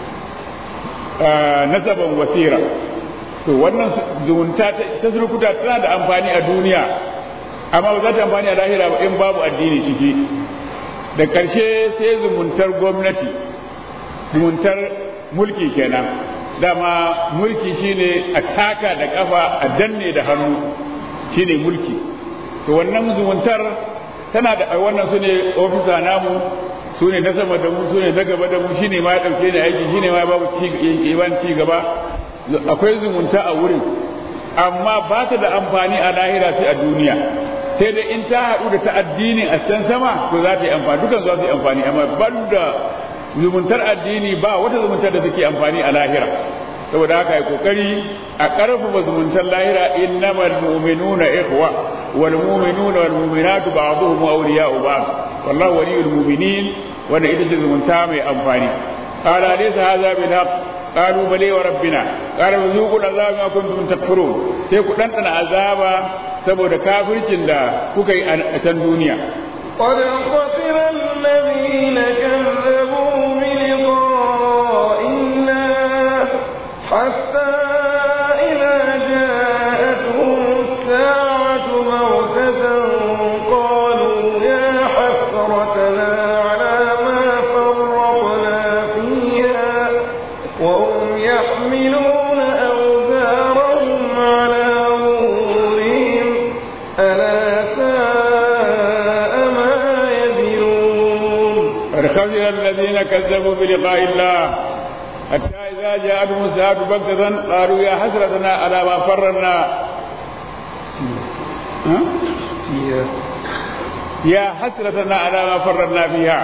nasaban wasira to wannan zumunta ta surkuta tana da amfani a duniya amma ba za ta amfani a lahira ba in babu addini ciki da ƙarshe sai zumuntar gwamnati zumuntar mulki kenan dama mulki shine a taka da kafa a danne da hannu shine mulki to wannan zumuntar tana da wannan su ne ofisa namu su ne na sama da mu su ne na gaba da mu shine ma ya ɗauke ni aiki shine ma babu ci gaba akwai zumunta a wurin amma ba ta da amfani a lahira sai a duniya sai dai in ta haɗu da ta addini a can sama to za ta yi amfani dukan za su yi amfani amma ban da zumuntar addini ba wata zumuntar da take amfani a lahira saboda haka yi kokari a ƙarfafa zumuntar lahira innamal mu'minuna ikhwa wal mu'minuna wal mu'minatu ba'dhuhum awliya'u ba'd wallahu waliyul mu'minin wanda ita ce zumunta mai amfani qala laysa hadha bil haqq qalu bali wa rabbina qala zuqul azaba ma kuntum takfurun sai ku dandana azaba saboda kafircin da kuka yi a can duniya قد خسر الذين كذبوا بلقاء الله حتى إذا جاءتهم الساعة بغتة قالوا يا حسرتنا على ما فرطنا خسر الذين كذبوا بلقاء الله حتى إذا جاءتهم الساعة بغتة قالوا يا حسرتنا على ما فرنا ها؟ يا حسرتنا على ما فرنا فيها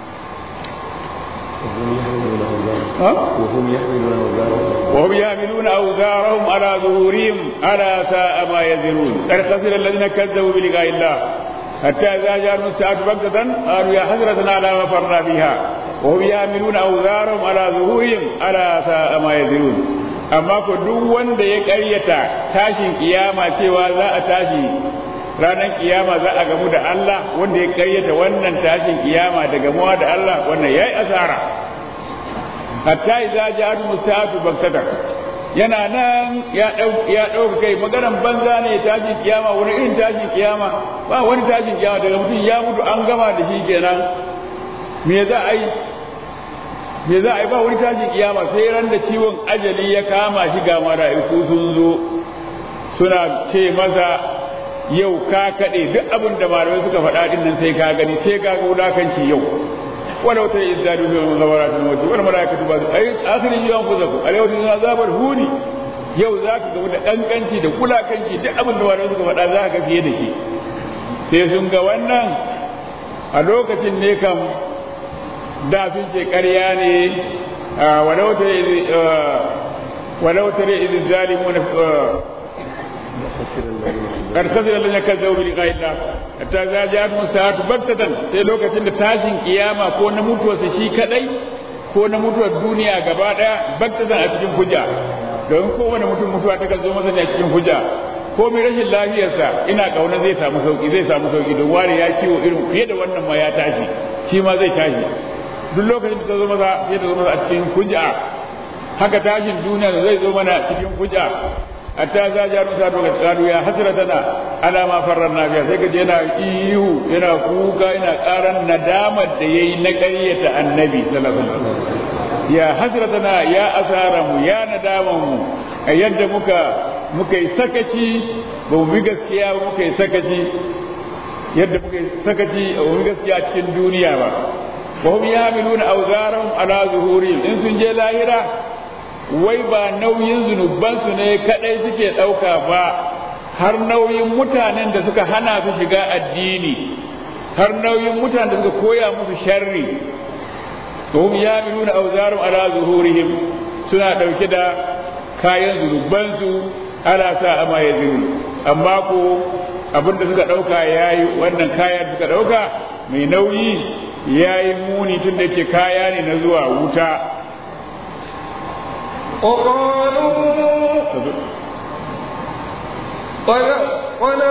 ها؟ وهم يحملون أوزارهم وهم يحملون أوزارهم على ظهورهم ألا ساء ما يزرون قد خسر الذين كذبوا بلقاء الله حتى إذا جاءهم الساعة بغتة قالوا يا حسرتنا على ما فرنا فيها وهم يحملون أوزارهم على ظهورهم ألا ساء ما يزرون amma ko duk wanda ya ƙaryata tashin kiyama cewa za a tashi ranar kiyama za a gamu da Allah wanda ya ƙaryata wannan tashin kiyama da gamuwa da Allah wannan yayi asara hatta idza ja'at musta'atu baktatan yana nan ya ya dauka kai maganan banza ne tashin kiyama wani irin tashin kiyama ba wani tashin kiyama daga mutum ya mutu an gama da shi kenan me za a yi me za a yi ba wani tashin kiyama sai ran da ciwon ajali ya kama shi ga mala'iku sun zo suna ce masa yau ka kaɗe duk abin da malamai suka faɗa din nan sai ka gani sai ka ga wulakanci yau ولو ترى إذ زادوا في المغامرات الموت والملائكة بعض أي آخر يوم أنفسكم اليوم تجزون عذاب الهون yau za ka gamu da ƙanƙanci da kulakanci duk abin da wani suka faɗa za ka fiye da shi sai sun ga wannan a lokacin ne kam da sun ce ƙarya ne walau tare izin zalimu na قد خسر الذين كذبوا بلقاء الله حتى إذا جاءتهم الساعة بغتة sai lokacin da tashin kiyama ko na mutuwarsa shi kadai ko na mutuwar duniya gaba daya bagtatan a cikin hujja don kowane mutum mutuwa ta zo masa ne a cikin hujja ko mai rashin lafiyarsa ina kauna zai samu sauki zai samu sauki don wani ya ciwo irin fiye da wannan ma ya tashi shi ma zai tashi duk lokacin da ta zo masa sai ta zo masa a cikin hujja haka tashin duniya zai zo mana cikin hujja hatta za ja rusa to ga tsadu ya hasratana ala ma farranna biya sai kaje yana ihu yana kuka yana karan nadamar da yayi na ƙaryata annabi sallallahu alaihi wasallam ya hasratana ya asaramu ya nadamanmu a yadda muka muka yi sakaci ba mu bi gaskiya ba muka yi sakaci yadda muka yi sakaci ba mu bi gaskiya cikin duniya ba wa hum yamiluna awzarahum ala zuhurihim in sun je lahira wai ba nauyin zunubansu ne kadai suke ɗauka ba har nauyin mutanen da suka hana su shiga addini har nauyin mutanen da suka koya musu sharri to ya nuna auzarum ala zuhurihim suna ɗauke da kayan zunubansu ala sa ama ya amma ko abin da suka ɗauka yayi wannan kaya da suka ɗauka mai nauyi yayi muni tun da ke kaya ne na zuwa wuta وقالوا قد قد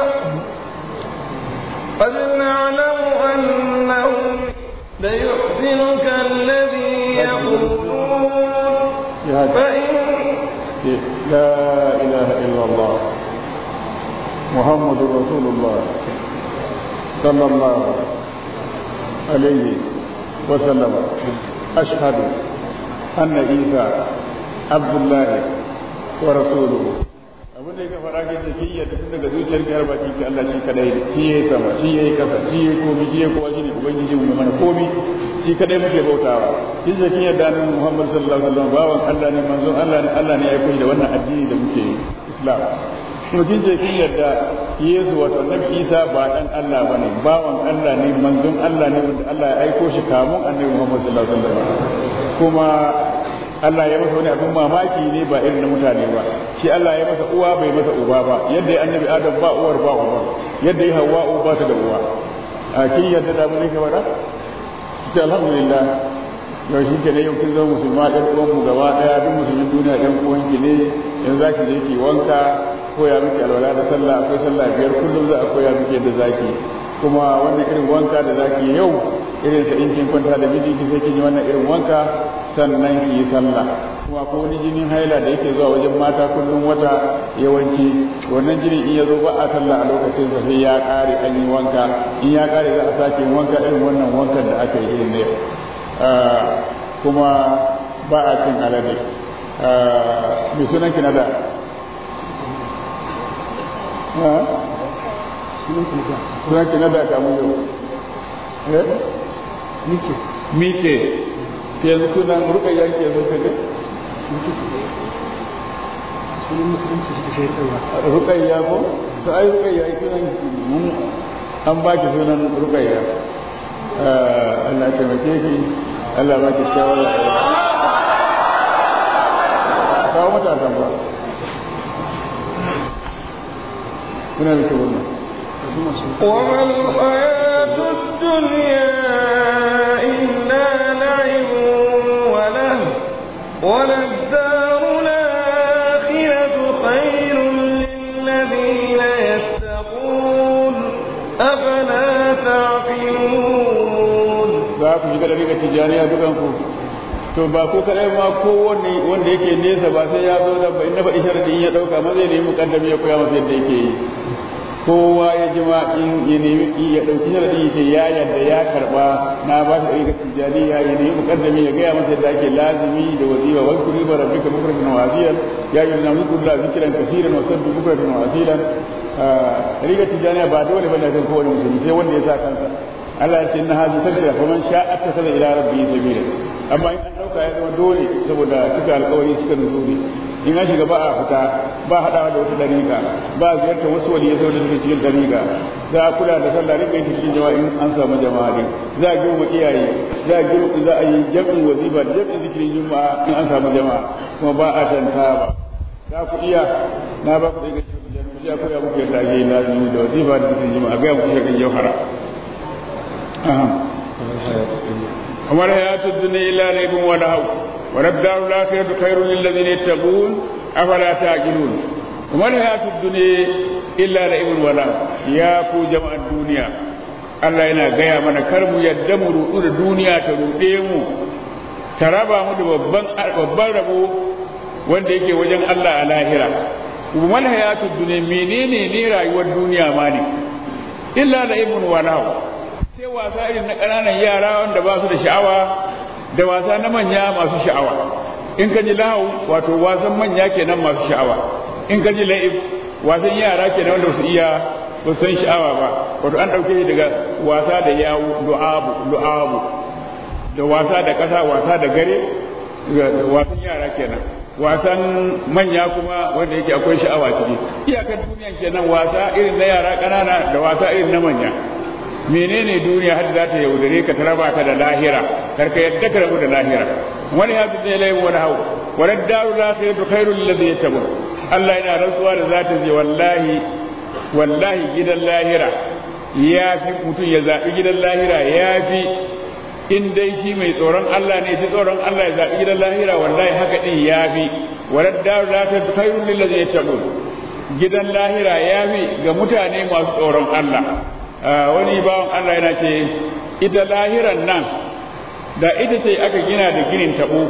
قد نعلم أنهم ليحزنك الذي يقولون فإن لا إله إلا الله محمد رسول الله صلى الله عليه وسلم أشهد أن عيسى abdullahi wa rasuluhu abin da ya fara ke da kiyya da tun daga zuciyar ki har baki ki Allah shi kadai ne shi yayi sama shi yayi kasa shi yayi komi shi yayi kowa shine ubangiji mu mana komi shi kadai muke bautawa shi da kiyya da nan Muhammad sallallahu alaihi wasallam bawan Allah ne manzon Allah ne Allah ne ya aiko da wannan addini da muke Islam kuma kin ce kin yarda Yesu wato Annabi Isa ba dan Allah bane bawan Allah ne manzon Allah ne wanda Allah ya aiko shi kamun Annabi Muhammad sallallahu alaihi wasallam kuma Allah ya masa wani abin mamaki ne ba irin na mutane ba shi Allah ya masa uwa bai masa uba ba yadda ya annabi Adam ba uwar ba uba yadda ya Hawwa ba ta da uwa a kin yadda da mun ka fara ce alhamdulillah yau shi ke ne yau kin zama musulma ɗan uwan mu gaba ɗaya duk musulmin duniya ɗan uwan ki ne yanzu zaki je ki wanka koya miki alwala da sallah akwai sallah biyar kullum za a koya miki yadda zaki kuma wannan irin wanka da zaki yau irin sa in kin kwanta da miji ki sai kin yi wannan irin wanka sannan ki yi sallah kuma ko wani jinin haila da yake zuwa wajen mata kullum wata yawanci wannan jinin in ya zo ba a sallah a lokacin sa sai ya kare an yi wanka in ya kare za a sake wanka irin wannan wankan da aka yi irin ne kuma ba a cin alade mai sunan ki na da sunan ki na da kamun yau eh mike yanzu sunan rukayya ke zo ka ga sunan musulunci shi ke ɗaura rukayya ko to ai rukayya sunan mun an ba ki sunan rukayya Allah taimake ki Allah ba ki shawara kawo matasan ba kuna da kyau wannan وما الحياة الدنيا إلا لعب وله وللدار الآخرة خير للذين يتقون أفلا تعقلون za ku shiga daga tijaniya dukan ku to ba ko kadai ma ko wanda wanda yake nesa ba sai ya zo da ba inda faɗi sharadin ya dauka ma zai nemi mukaddami ya koya masa yadda yake yi kowa ya ji ma in ya nemi ya dauki sharadin yake ya yadda ya karba na ba shi daga tijaniya ya nemi mukaddami ya gaya masa yadda ake lazimi da wazifa wa kuri ba rabbika bukratan wa asilan ya yi na muku da zikiran kaseeran wa sabbi bukratan wa asilan riga tijaniya ba dole bane kan kowane musulmi sai wanda ya sa kansa Allah ya ce inna hadhihi sabila faman sha'a attakhadha ila rabbihi sabila amma in an dauka ya zama dole saboda suka alƙawari suka nuzuri in an shiga ba a fita ba haɗawa da wata dariƙa ba ziyartar wasu waliyai saboda suke cikin dariƙa za a kula da sallah rinka yin cikin jama'a in an samu jama'a din za a girma iyaye za a girma za a yi jam'in wazifa da jam'in zikirin juma'a in an samu jama'a kuma ba a tanta ba za ku iya na ba ku daga cikin jami'a ya koya muku yadda ake yin lazimi da wazifa da zikirin juma'a ga muku shirkin jauhara وما الحياة الدنيا إلا لعب ولهو وللدار الآخرة خير للذين يتقون أفلا تعقلون وما الحياة الدنيا إلا لعب ولهو يا كو جماعة الدنيا Allah yana gaya mana kar mu yadda mu rudu da duniya ta ruɗe mu ta raba mu da babban babban rabo wanda yake wajen Allah a lahira kuma hayatud dunya menene ne rayuwar duniya ma ne illa la ibn walahu sai wasa irin na ƙananan yara wanda ba su da sha'awa da wasa na manya masu sha'awa in ka ji lahu wato wasan manya kenan masu sha'awa in ka ji la'ib wasan yara kenan wanda su iya ba san sha'awa ba wato an ɗauke shi daga wasa da yawo du'abu du'abu da wasa da ƙasa wasa da gare wasan yara kenan wasan manya kuma wanda yake akwai sha'awa ciki iyakar duniyan kenan wasa irin na yara ƙanana da wasa irin na manya menene duniya har za ta yaudare ka ta raba ka da lahira kar ka yadda ka rabu da lahira wani ya fi tsaye wani hau wani daru la ta yadda khairu lillazi yatabun Allah yana rantsuwa da za ta je wallahi wallahi gidan lahira ya fi mutum ya zaɓi gidan lahira ya fi in dai shi mai tsoron Allah ne ji tsoron Allah ya zaɓi gidan lahira wallahi haka ɗin ya fi wani daru la ta yadda khairu lillazi yatabun gidan lahira ya fi ga mutane masu tsoron Allah wani bawan Allah yana ce ita lahiran nan da ita ce aka gina da ginin tabo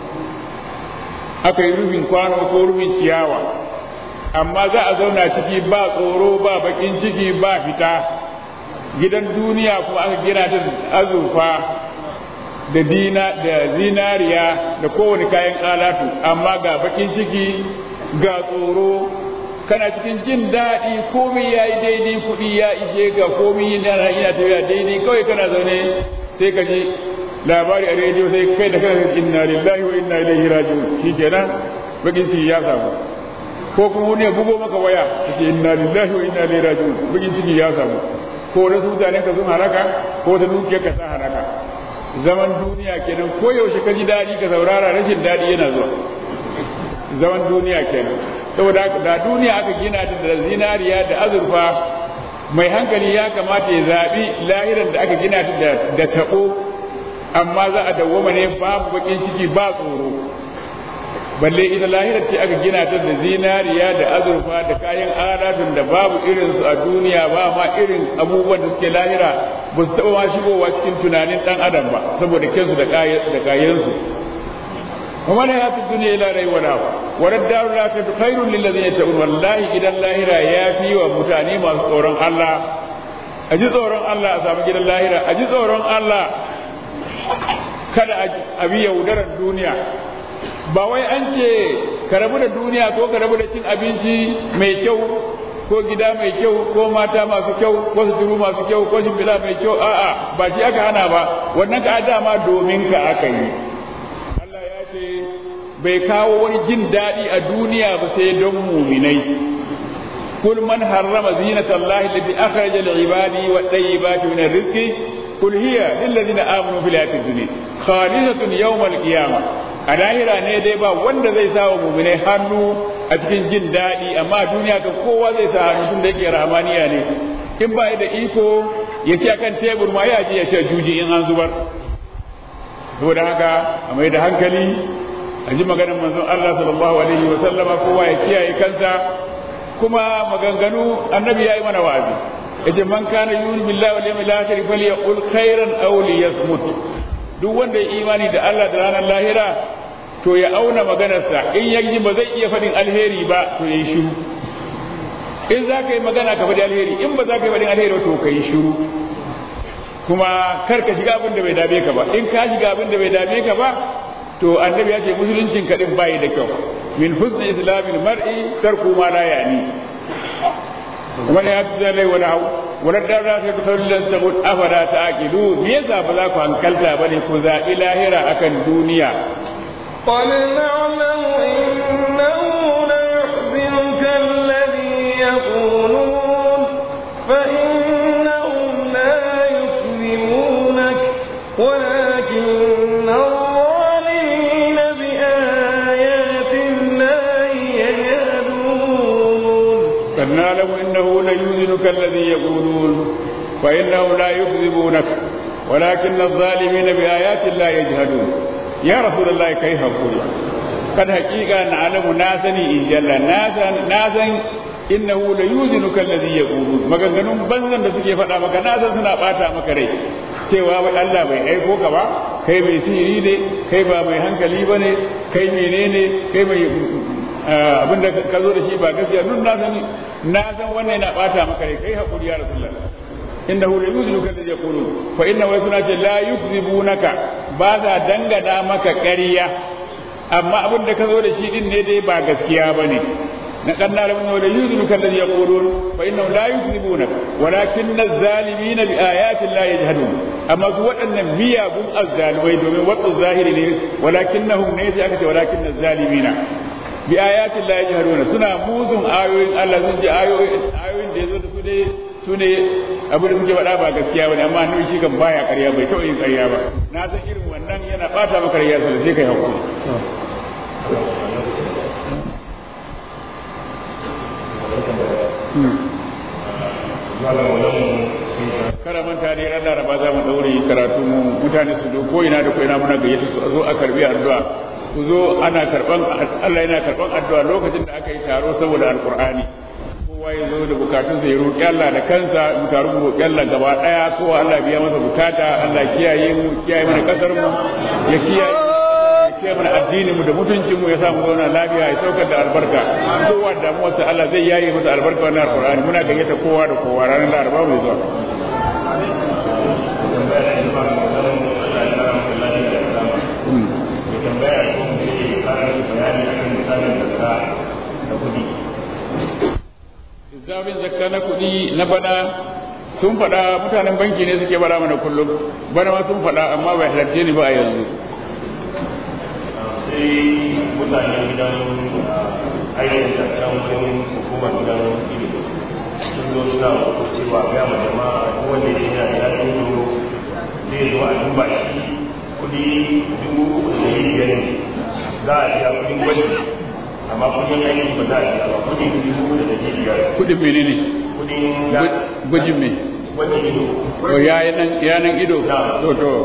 aka yi rufin kwano ko rufin ciyawa amma za a zauna ciki ba tsoro ba bakin ciki ba fita gidan duniya kuma aka gina ta azurfa da dina da zinariya da kowane kayan alatu amma ga bakin ciki ga tsoro kana cikin jin daɗi komai ya yi daidai kuɗi ya ishe ka komai yana yana tafiya daidai kawai kana zaune sai ka ji labari a rediyo sai kai da kana inna lillahi wa inna ilaihi raji'un shikenan bakin ciki ya samu ko kuma wani ya bugo maka waya kace inna lillahi wa inna ilaihi raji'un bakin ciki ya samu ko wasu mutanen ka sun haraka ko ta dukiyar ka ta haraka zaman duniya kenan ko yaushe ka ji daɗi ka saurara rashin daɗi yana zuwa zaman duniya kenan saboda da duniya aka gina ta da zinariya da azurfa mai hankali ya kamata ya zaɓi lahiran da aka gina ta da taɓo amma za a dawwama ne babu bakin ciki ba tsoro balle ita lahirar ce aka gina ta da zinariya da azurfa da kayan aladun da babu irinsu a duniya ba ma irin abubuwan da suke lahira ba su taɓa ma shigowa cikin tunanin ɗan adam ba saboda kyansu da kayansu وما الحياة الدنيا إلا ري ولا ولا الدار الآخرة خير للذين يتقون والله إذا اللاهرة يافي ومتاني ما تورن الله أجي تورن الله أسامي جل اللاهرة أجي تورن الله kada a bi yaudarar duniya ba wai an ce ka rabu da duniya ko ka rabu da cin abinci mai kyau ko gida mai kyau ko mata masu kyau ko suturu masu kyau ko shimfiɗa mai kyau a'a ba shi aka hana ba wannan ka dama domin ka aka yi Allah ya ce bai kawo wani jin daɗi a duniya ba sai don muminai kul man harrama zinata Allah allati akhraja lil ibadi wa tayyibati min rizqi kul hiya lil ladina amanu fil hayatid dunya khalisatun yawm al qiyamah a lahira ne dai ba wanda zai sa wa muminai hannu a cikin jin daɗi amma a duniya kan kowa zai sa hannu tun da yake ramaniya ne in ba da iko ya ce akan tebur ma ya je ya ce juji in an zubar saboda haka a mai da hankali a ji maganar manzon Allah sallallahu alaihi wa sallama kowa ya kiyaye kansa kuma maganganu annabi yayi mana wa'azi yace man kana yu'minu billahi wal yawmil akhir falyaqul khairan aw liyasmut duk wanda ya imani da Allah da ranar lahira to ya auna maganarsa in yaji ba zai iya faɗin alheri ba to ya yi shiru in za ka yi magana ka faɗi alheri in ba za ka yi faɗin alheri to ka yi shiru kuma kar ka shiga abin da bai dame ka ba in ka shiga abin da bai dame ka ba to annabi ya ce musuluncin ka din bai da kyau min husni islamil mar'i tarku ma la yani wani ya fi zalai wani hau wani dara ta fi saurin sabon afara ta akilu me yasa ba za ku hankalta ba ne ku zaɓi lahira akan duniya قد نعلم إنه ليحزنك الذي يقولون فإنهم لا يكذبونك ولكن الظالمين بآيات الله يجهدون قد نعلم انه ليؤذنك الذي يقولون فانهم لا يكذبونك ولكن الظالمين بايات الله يجهدون يا رسول الله كيف اقول قد حقيقه نعلم ناسني ان جل ناسا ناسا innahu la yuzinuka alladhi yaqulun maganganun banzan da suke faɗa maka na san suna bata maka rai cewa wai Allah bai aiko ka ba kai mai sihiri ne kai ba mai hankali bane kai menene kai mai abin da ka zo da shi ba gaskiya duk na san na san wannan yana bata maka rai kai hakuri ya rasulullah innahu la yuzinuka alladhi yaqulun fa inna wa suna ce la yukzibunaka ba za dangana maka ƙarya amma abin da ka zo da shi din ne dai ba gaskiya bane نقد نعلم انه ليؤذنك الذي يقولون فانهم لا يكذبونك ولكن الظالمين بايات الله يجهدون اما سوى ان مياغم الظالمين دومين وقت الظاهر ne ولكنهم نيتي aka ce ولكن الظالمين بآيات الله يجهدون suna muzun ayoyin Allah sun ji ayoyin ayoyin da yazo da su ne su ne abin da suke faɗa ba gaskiya bane amma annabi shi kan baya ƙarya bai taɓa yin ƙarya ba na san irin wannan yana ɓata maka ƙarya sai kai hakuri kada manta dai ran laraba za mu daure karatu mu mutane su do ko ina da ko ina muna gayyata su zo a karbi addu'a ku zo ana karban Allah yana karban addu'a lokacin da aka yi taro saboda alqur'ani kowa ya zo da bukatun sa ya roki Allah da kansa mu taru mu roki Allah gaba daya kowa Allah biya masa bukata Allah kiyaye mu kiyaye mana kasar mu ya kiyaye kiyaye mana addinin mu da mutuncin mu ya samu zauna lafiya ya saukar da albarka kowa da mu wasu Allah zai yaye masa albarka wannan alqur'ani muna gayyata kowa da kowa ranar laraba mai zuwa Zafin zakka na kuɗi na bana sun faɗa mutanen banki ne suke bara mana kullum bana ma sun faɗa amma bai halarce ni ba a yanzu. sai mutanen gidan aikin da can wurin hukumar gidan ilimi sun zo suna cewa ga ma jama'a ko wanda ya yana da yakin doro zai zo a duba shi kudi dubu uku da ɗari biyar ne za a biya kudin gwaji amma kudin aiki ba za a biya ba kudin dubu uku da ɗari biyar Kuɗin menene? kudin Gwajin me? gwajin ido To yanan ido? Na. To to.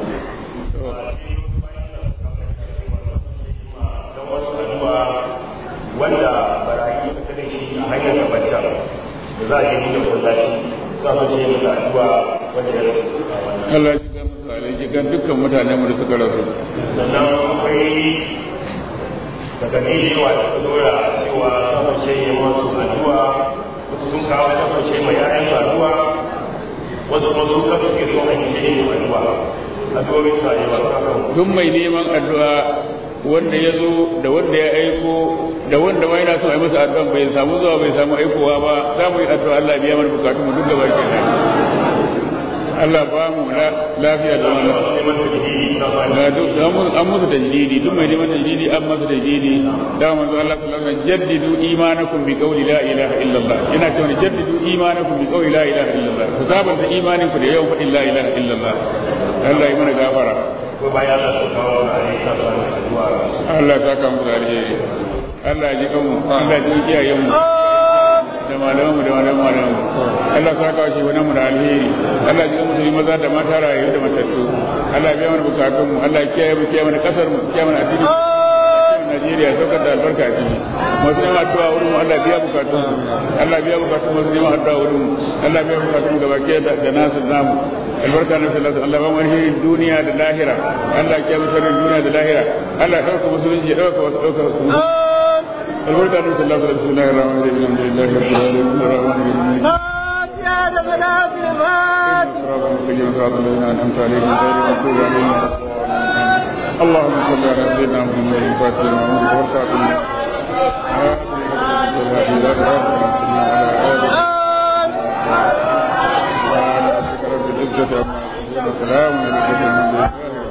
don wasu addu'a wanda barayi suka da shi a hanyar gabata da za a yi da kullaci sa su ce da addu'a wanda ya rasu a wannan Allah ya ga musu alaikikan dukkan mutanen mu da suka rasu. sannan akwai daga ne yawa da suka dora cewa samun shayi masu addu'a wasu sun kawo samun shayi mai yayan su addu'a wasu kuma su kasu ke so a yi shayi su addu'a addu'o'in su a yi ba su kan Duk mai neman addu'a wanda ya zo da wanda ya aiko da wanda ma yana so a yi masa addu'a bai samu zuwa bai samu aikowa ba za mu yi addu'a Allah biya mana bukatun mu duk gaba ke Allah ba mu lafiya da wannan ga duk an musu tajdidi duk mai neman tajdidi an masa tajdidi da manzo Allah sallallahu alaihi wasallam jaddidu imanakum bi qawli la ilaha illallah yana cewa jaddidu imanakum bi qawli la ilaha illallah ku sabanta imanin ku da yawan faɗin la ilaha illallah Allah ya mana gafara ko bayan Allah su kawo da aisha su wani addu'a Allah ya saka mu da alheri Allah ya ji kanmu Allah ya ji iyayenmu da malamanmu da malaman malamanmu Allah ya saka shi wani mu da alheri Allah ya ji musulmi maza da mata rayu da matattu Allah ya biya mana bukatun mu Allah ya kiyaye mu kiyaye mana kasar mu kiyaye mana addini Najeriya saukar da albarka a ciki masu neman addu'a wurin mu Allah biya bukatun su Allah biya bukatun masu neman addu'a wurin mu Allah biya bukatun gaba ke da nasu namu albarka na sallallahu Allah ba mu alherin duniya da lahira Allah ya kiyaye sharrin duniya da lahira Allah ya dauka musulunci ya dauka wasu dauka su albarka na sallallahu alaihi wasallam alhamdulillahi rabbil alamin arrahmanir rahim يا بنات المات صراط المستقيم صراط الذين انعمت عليهم غير المغضوب عليهم ولا الضالين اللهم صل على سيدنا محمد الفاتح لما أمر والخاتم وعلى آله وصحبه وسلم على رب العزة عما يصفون وسلام على المرسلين